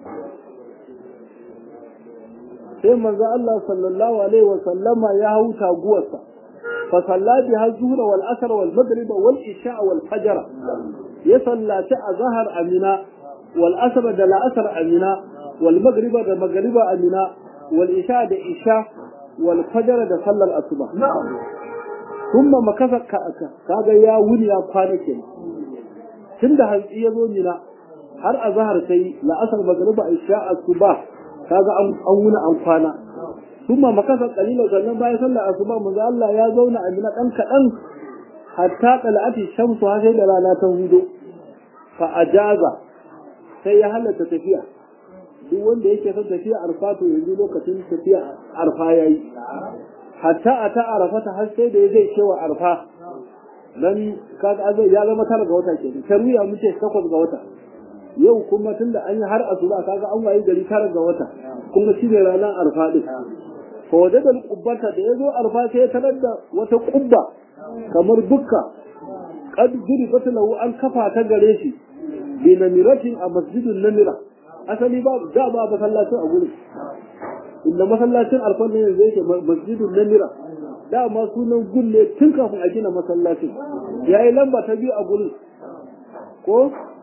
A: sai manzon Allah sallallahu alaihi wa sallama ya hau taguwarsa فصلى بها الظهر والأثر والمغرب والعشاء والفجر يصلى ظهر أمنا والأثر دل أثر أمنا والمغرب دل مغرب أمنا والعشاء دل عشاء والفجر دل صلى الأصبح ثم مكث كاغا يا وني يا كوانك tun da hantsi ya zo mina har a zahar sai la'asar magariba isha asuba kaga an wuna an kwana kuma makasa kalila sannan bayan sallar asuba manzo Allah ya zauna a mina dan kadan hatta qala'ati shamsu har sai da rana ta hudo fa ajaza sai ya halatta tafiya duk wanda yake son tafiya arfa to yanzu lokacin tafiya arfa yayi hatta a ta arafata har sai da ya zai cewa arfa dan kaga azai ya zama tara ga wata ke tarwiya mun ce takwas ga wata yau kuma tunda an yi har asuba kaga an wayi gari tara ga wata kuma shi ne ranar arfa din ko da da kubbata da yazo arfa sai ya tarar da wata kubba kamar dukka qad jurifat lahu an kafa ta gare shi bi namiratin a masjidun namira asali ba da ba masallacin a gurin inda masallacin arfa ne yanzu yake masjidun namira dama sunan gulle tun kafin a gina masallacin ya yi lamba ta biyu a gurin ko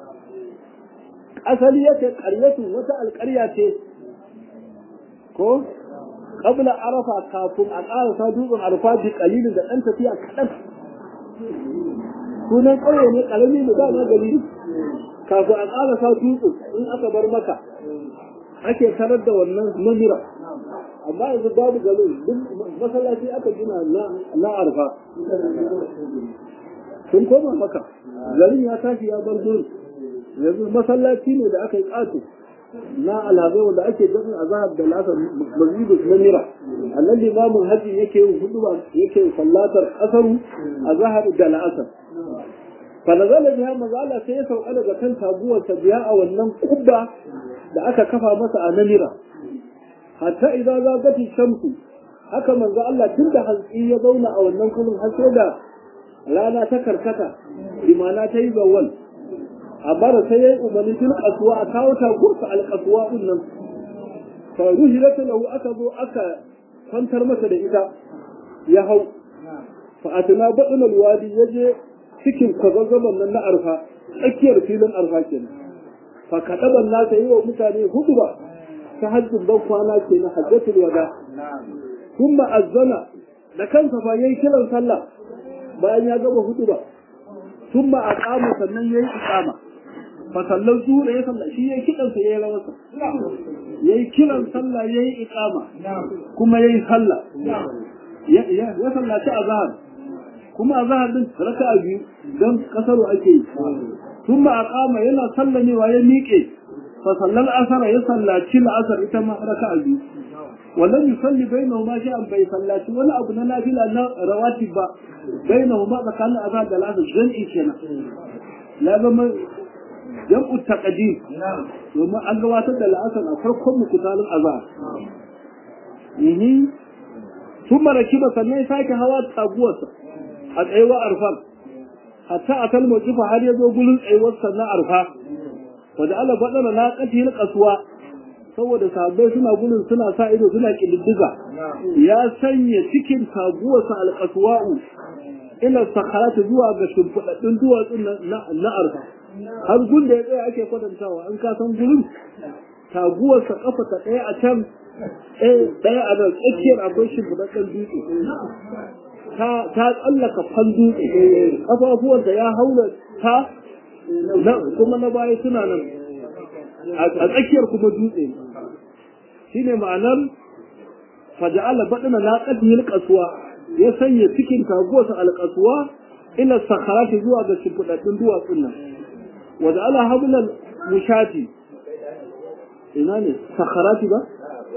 A: asali yake ƙaryatun wata alƙarya ce ko qabla arafa kafin a ƙarasa dutsen arfa bi qalilin da ɗan tafiya kaɗan sunan ƙauye ne ƙarami da dama gari kafin a ƙarasa dutsen in aka bar maka ake tarar da wannan mamira amma yanzu babu garin duk masallaci aka gina na arfa sun koma maka garin ya tashi ya bar gurin yanzu masallaci ne da aka yi ƙato na alhazai wanda ake jami'a a zahar da lasar masjidus na mira annan limamin hajji yake yin huduba yake sallatar asaru a zahar da la'asar fanazala biya mazala sai ya sauka daga kan taguwarsa biya a wannan kubba da aka kafa masa a namira hatta idan zagati shamsu haka manzo Allah tun da hantsi ya zauna a wannan kullum har sai da rana ta karkata imana ta yi zawal a bara sai ya yi umarni tun kasuwa a kawo ta gurfa alkasuwa din nan fa ruhilat lahu aka zo aka kwantar masa da ita ya hau fa atna badal alwadi yaje cikin kwazazzaban nan na arfa tsakiyar filin arfa kenan fa kadaban nasa yi wa mutane hudu ba ta hajjin ban kwana ke na hajjatul wada kuma azzana da kansa fa yayi kiran sallah bayan ya gaba hudu ba thumma aqama sannan yayi iqama fa sallan zuwa ya sallah shi yayi kidan sa yayi rawarsa yayi kiran sallah yayi iqama kuma yayi sallah ya ya ya sallaci azhar kuma azhar din raka'a biyu dan kasaru ake yi thumma aqama yana sallamewa ya miƙe فصلى الأثر يصلى كل أثر إتما ركع بي ولم يصلي بينهما شيئا بي صلى ولا أبنى نافل أن رواتب بينهما فكان أذاد الأثر جمعي كنا لا بما جمع التقديم وما أنقوات الأثر أفرقهم كتال الأذار ثم ركب سنة سايك هوا تابوة أدعوا أرفان حتى أتى الموقف هل يزو قلن أيوة سنة أرفان wadda Allah faɗana na ƙatil kasuwa saboda sabai suna gudun suna sa ido suna ƙididdiga ya sanya cikin taguwarsa alƙasuwa'u ila sakarata zuwa ga shimfiɗaɗɗun duwatsun na arfa har gun da ya tsaya ake kwatantawa an ka san gurin taguwarsa ƙafa ta ɗaya a can ɗaya a nan tsakiyar akwai shimfiɗaɗɗen dutse ta tsallaka fan dutse ƙafafuwanta ya haura ta kuma na baya suna nan a tsakiyar kuma dutse shi ne ma'anar faja'ala baɗina na ƙadiyar ƙasuwa ya sanya cikin taguwarsa alƙasuwa ila sakarati zuwa ga shimfiɗaɗɗun duwatsun nan wadda ala habulan mushati ina ne sakarati ba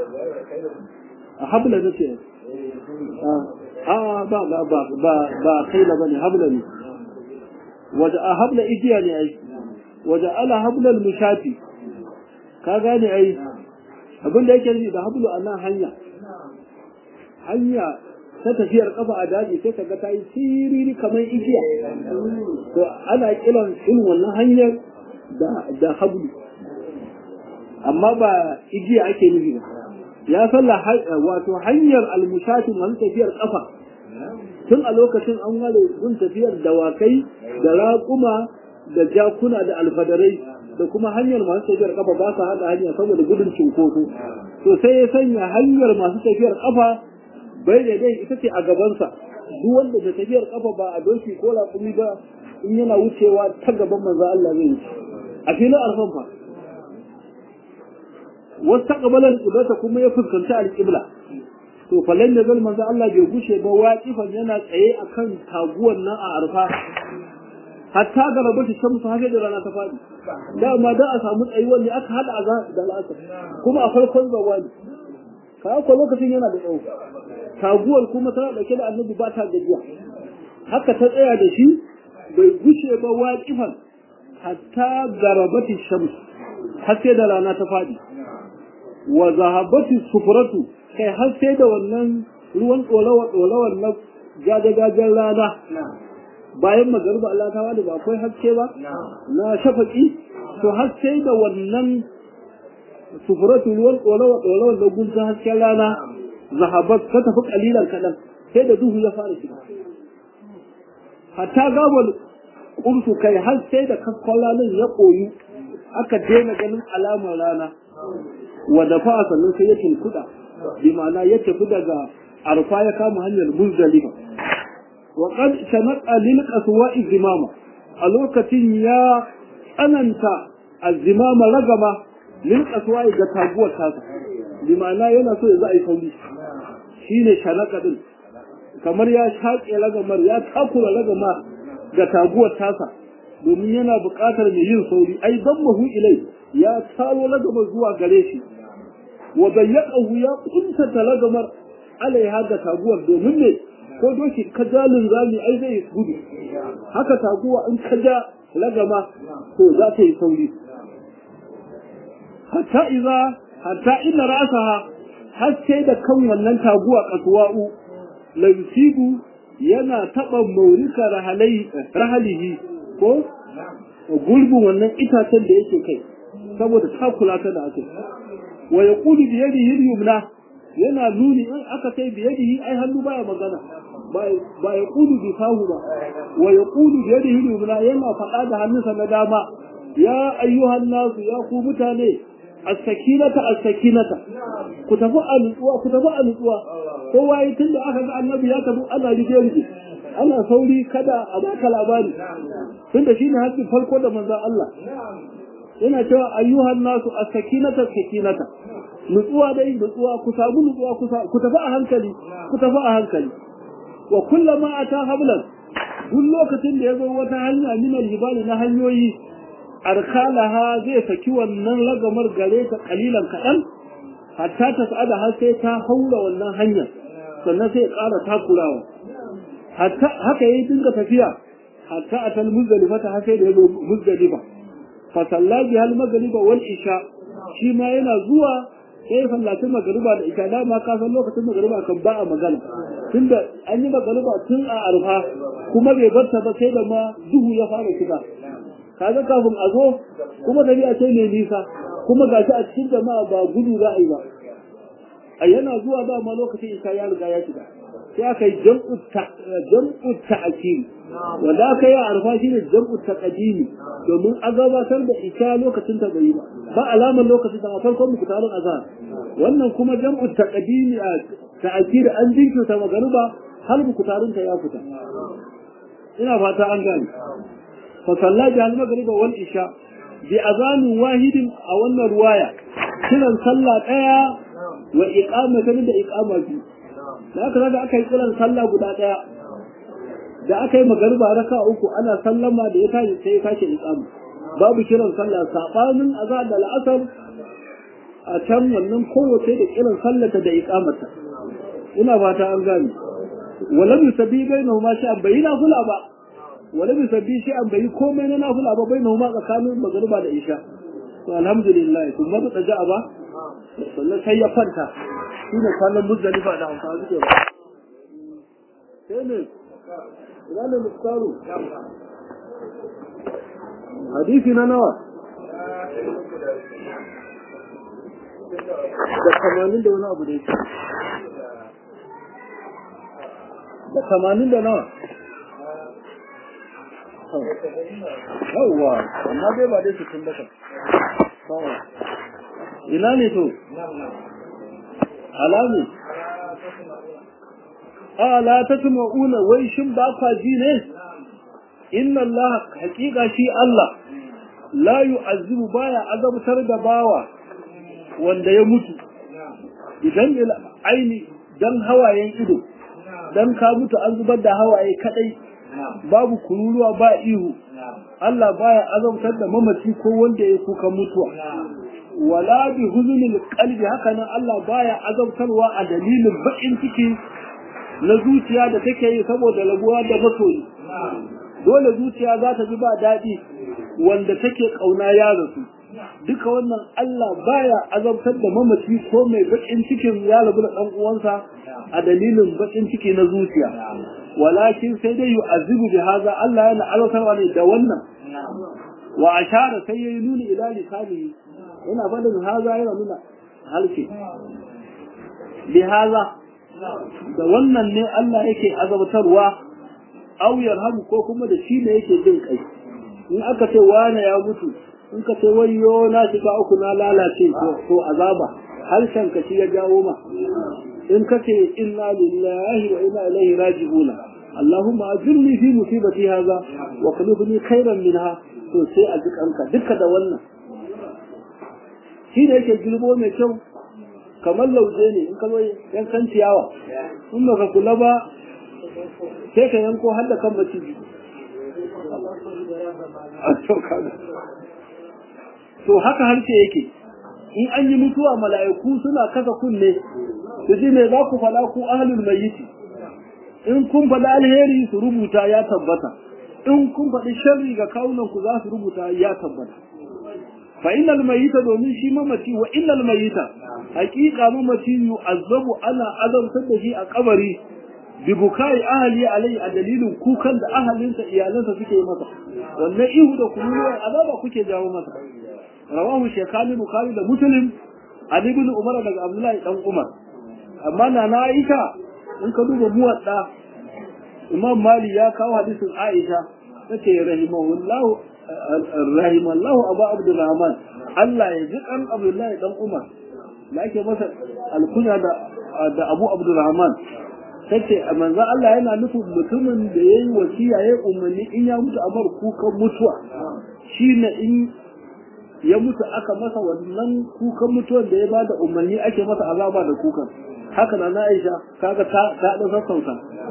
A: a habla na ce a ba ba ba ba ba kaila ba ne habla ne waje a habla igiya ne ai waje ala hablal mushati ka gane ai abin da yake nufi da hablu a nan hanya hanya ta tafiyar kafa a daji sai ka ga ta yi siriri kamar igiya to ana kiran irin wannan hanyar da da hablu amma ba igiya ake nufi ba ya salla wato hanyar almushati man tafiyar kafa tun a lokacin an ware gun tafiyar dawakai da raƙuma da jakuna da alfadarai da kuma hanyar masu tafiyar kafa ba su haɗa hanya saboda gudun cinkoso to sai ya sanya hanyar masu tafiyar kafa bai da dai ita ce a gabansa duk wanda da tafiyar kafa ba a doki ko raƙumi ba in yana wucewa ta gaban manzo Allah zai wuce a filin arfan fa wasu taqabalar qiblata kuma ya fuskanci alqibla to falan da zal manzo Allah bai gushe ba waqifan yana tsaye akan taguwan nan a arfa hatta ga rabu shi shamsu haka da rana ta fadi dama da a samu tsayuwar ne aka hada azan da al'asar kuma a farkon zawali ka ko lokacin yana da tsawo taguwar kuma tana dauke da annabi ba ta gajiya haka ta tsaya da shi bai gushe ba waqifan hatta garabati shams har sai da rana ta fadi wa zahabati sufratu kai har sai da wannan ruwan ɗorawa ɗorawar na gajen rana bayan magariba Allah ta wani ba akwai haske ba na shafaki to har sai da wannan sufuratu ruwan ɗorawa ɗorawar na gunta hasken rana zahabat ka tafi kalilan kaɗan sai da duhu ya fara shiga hatta gabar kursu kai har sai da kaskon ranar ya koyu aka daina ganin alamar rana wa dafa sannan sai ya tunkuɗa bi ma'ana ya tafi daga arfa ya kama hanyar muzdalifa wa qad shanaqa lil qaswa'i zimama a lokacin ya tsananta azimama ragama lil qaswa'i ga taguwar tasa bi ma'ana yana so ya za a yi sauri shine shanaqa din kamar ya shaƙe ragamar ya takura ragama ga taguwar tasa domin yana buƙatar mai yin sauri ai dan mahu ilai ya taro ragamar zuwa gare shi wa bayyaqahu ya kunta talagamar alaiha da taguwar domin ne ko doki kajalin zami ai zai gudu haka taguwa in kaja lagama to za ta yi sauri hatta iza hatta inna ra'saha har sai da kan wannan taguwa kasuwa'u lansibu yana taba maurika rahalai rahalihi ko gurbin wannan itacen da yake kai saboda takula ta da aka wa yaqulu bi yadihi al-yumna yana nuni in aka kai bi yadihi ai hannu baya magana ba ya kudu bi fahu ba wa ya kudu bi yadihi al-yumna yana faɗa da hannunsa na dama ya ayyuhan nasu ya ku mutane as-sakinata as-sakinata ku tafi a nutsuwa ku tafi a nutsuwa kowa yi tun da aka ga annabi ya tafi ana rige rige ana sauri kada a baka labari tunda shine hakkin farko da manzon Allah yana cewa ayyuhan nasu as-sakinata as-sakinata nutsuwa dai nutsuwa ku samu nutsuwa ku tafi a hankali ku tafi a hankali wa kullama ata hablan duk lokacin da ya zo wata hanya min al-jibali na hanyoyi arkalaha zai saki wannan lagamar gare ta kalilan kaɗan hatta ta sa'ada har sai ta haura wannan hanya sannan sai ya ƙara takurawa hatta haka yayi dinga tafiya hatta atal muzdalifa ta har sai da ya zo muzdalifa fa sallaji hal magriba wal isha shi ma yana zuwa sai sallacin magariba da isha dama ka san lokacin magariba kan ba a magana tunda an yi magariba tun a arfa kuma bai barta ba sai da ma duhu ya fara shiga kaga kafin a zo kuma tafiya ce mai nisa kuma gashi a cikin jama'a ba gudu za a yi ba a yana zuwa dama lokacin isha ya riga ya shiga sai aka yi jam'u ta'akiri wanda aka yi a arfa shi ne jam'u taqdimi domin a gabatar da isha lokacin ta bai ba ba alamar lokacin ta a farkon mukutarin azhar wannan kuma jam'u taqdimi a ta'akiri an jinkirta magariba har mukutarin ta ya fita ina fata an gane fa sallaji al magriba wal isha bi azanin wahidin a wannan ruwaya kiran sallah daya wa iqamatan da iqama biyu da aka da aka yi kiran sallah guda daya da aka yi magariba raka uku ana sallama da ya tashi sai ya tashi iqama babu kiran sallah sabanin azan da al'asar a can wannan kowace da kiran sallata da iqamata ina fata an gane walam yusabbi bainahuma sha'an bayina fula ba walam yusabbi sha'an bayi komai na nafila ba bainahuma tsakanin magariba da isha to alhamdulillah kuma da tsaja ba sannan sai ya kwanta shine kwanan muzdalifa da hausa suke ba sai ne ina ne mustaru hadisi na nawa da tamanin da wani abu da yake da tamanin da nawa yawwa amma dai ba dai su tun daga ina ne to alamu ala ta tuma'una wai shin ba kwa ji ne inna Allah haƙiƙa shi Allah la yu'azzibu baya azabtar da bawa wanda ya mutu idan il aini dan hawayen ido dan ka mutu an zubar da hawaye kadai babu kururuwa ba ihu Allah baya azabtar da mamaci ko wanda ya kuka mutuwa wala bi huzunil qalbi haka nan Allah baya azabtarwa a dalilin bakin ciki na zuciya da take yi saboda rabuwa da masoyi dole zuciya za ta ji ba daɗi wanda take ƙauna ya rasu duka wannan Allah baya azabtar da mamaci ko mai bakin cikin ya rabu da ɗan uwansa a dalilin bakin ciki na zuciya walakin sai dai yu'azibu bi haza Allah yana azabtarwa ne da wannan wa ashara sai yayi nuni ila lisanihi yana fadin haza yana nuna halke bi haza da wannan ne Allah yake azabtarwa aw yarhamu ko kuma da shi ne yake jin kai in aka ce wane ya mutu in ka ce wayyo na shiga uku na lalace to azaba harshen ka shi ya jawo ma in ka ce inna lillahi wa inna ilaihi raji'una اللهم أجرني في مصيبتي هذا وخلفني خيرا منها to sai a jikanka duka da wannan shi ne yake gilbo mai kyau kamar lauje ne in ka zo yankan ciyawa in ba ka kula ba sai ka yanko har da kan maciji to haka harshe yake in an yi mutuwa mala'iku suna kasa kunne su ji me za ku faɗa ku ahlul mayyiti in kun faɗi alheri su rubuta ya tabbata in kun faɗi sharri ga kawunan ku za su rubuta ya tabbata fa innal mayyita domin shi mamaci wa innal mayyita haqiqa mamaci yu'azzabu ana azabtar da shi a kabari bi bukai ahli alai a dalilin kukan da ahalinsa iyalansa suke yi masa wannan ihu da kunuwa azaba kuke jawo masa rawahu shekani bukhari da muslim ali ibn umar daga abdullahi dan umar amma na na aisha in ka duba muwadda imam mali ya kawo hadisin aisha tace rahimahullahu rahimallahu abu abdurrahman Allah ya ji kan abdullahi dan umar da ake masa alkunya da da abu abdurrahman tace manzo Allah yana nufin mutumin da yayi wasiya yayi umarni in ya mutu a bar kukan mutuwa shine in ya mutu aka masa wannan kukan mutuwar da ya bada umarni ake masa azaba da kukan haka na na Aisha kaga ta ta da sassauta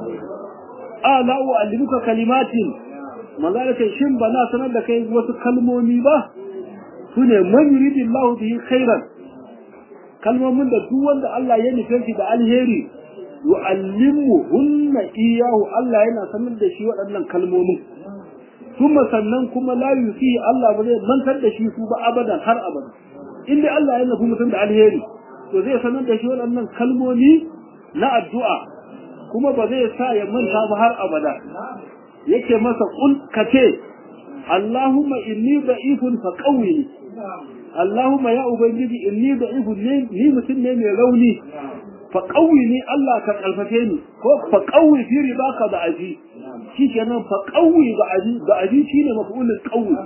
A: ala wa alimuka kalimatin manzo da kai shin bana sanar da kai wasu kalmomi ba sune man yuridillahu bihi khairan kalmomin da duk wanda Allah ya nufe shi da alheri yu'allimuhunna iyahu Allah yana sanar da shi waɗannan kalmomin kuma sannan kuma la yusi Allah ba zai mantar da shi su ba abadan har abada in dai Allah ya nufi mutum da alheri to zai sanar da shi waɗannan kalmomi na addu'a kuma ba zai sa ya manta ba har abada yake masa kul kace Allahumma inni da'ifun fa qawwini Allahumma ya ubangiji inni da'ifun ne ni mutum ne mai rauni fa qawwini Allah ka karfafe ni ko fa qawwi fi ridaka da aji shikenan fa qawwi da aji da aji shine maf'ulul qawwi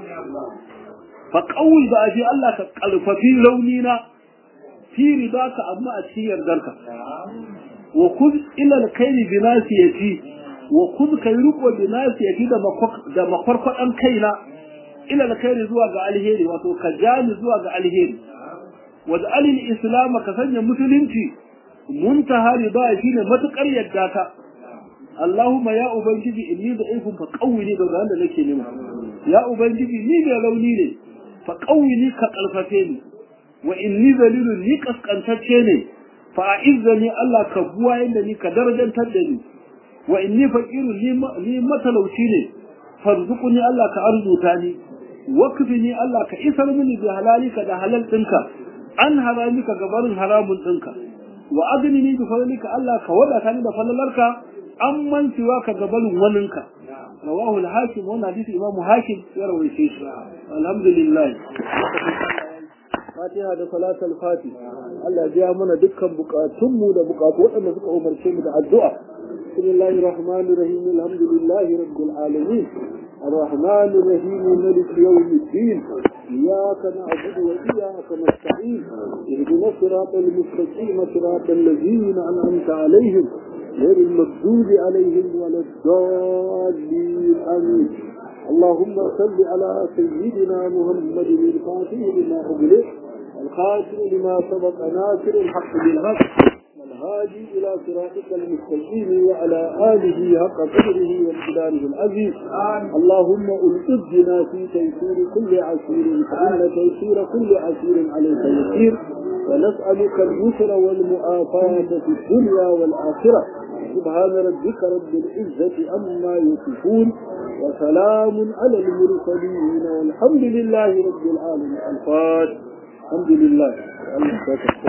A: fa qawwi da aji Allah ka karfafi rauni na fi ridaka amma a cikin yardarka wa kuz ila alkhairi bi nasiyati wa kuz kai riko bi nasiyati da da makwarkwadan kaina ila alkhairi zuwa ga alheri wato ka jani zuwa ga alheri wa alil islam ka sanya musulunci muntaha riba shine matukar yadda ta Allahumma ya ubangiji inni da ifun fa qawwini da wanda nake nema ya ubangiji ni da rauni ne fa qawwini ka kalfafe ni wa inni zalilun ni kaskantacce ne fa izzani Allah ka buwa yanda ni ka darajantar da ni wa inni faqirun ni matalauci ne farzuquni Allah ka arzuta ni wakfini Allah ka isar mini bi halalika da halal dinka an haramika gabarin haramun dinka wa agnini bi fadlika Allah ka wadata ni da falalarka amman siwa ka gabarin waninka rawahu al-hakim wa hadisi imam hakim ya rawaice shi alhamdulillah fatiha da salatul fatih Allah ya mana dukkan bukatunmu da bukatu waɗanda suka umarce mu da addu'a bismillahir rahmanir rahim alhamdulillahi rabbil alamin الرحمن الرحيم ملك يوم الدين إياك نعبد وإياك نستعين اهدنا الصراط المستقيم صراط الذين أنعمت عليهم غير المغضوب عليهم ولا الضالين آمين اللهم صل على سيدنا محمد الفاتح لما أغلق الخاتم لما سبق ناصر الحق بالحق والهادي إلى صراطك المستقيم وعلى آله حق قدره وامتداره العزيز اللهم ألقدنا في تيسير كل عسير فإن تيسير كل عسير عليك يسير ونسألك اليسر والمؤافاة في الدنيا والآخرة سبحان ربك رب العزة عما يصفون وسلام على المرسلين والحمد لله رب العالمين الفاتح الحمد لله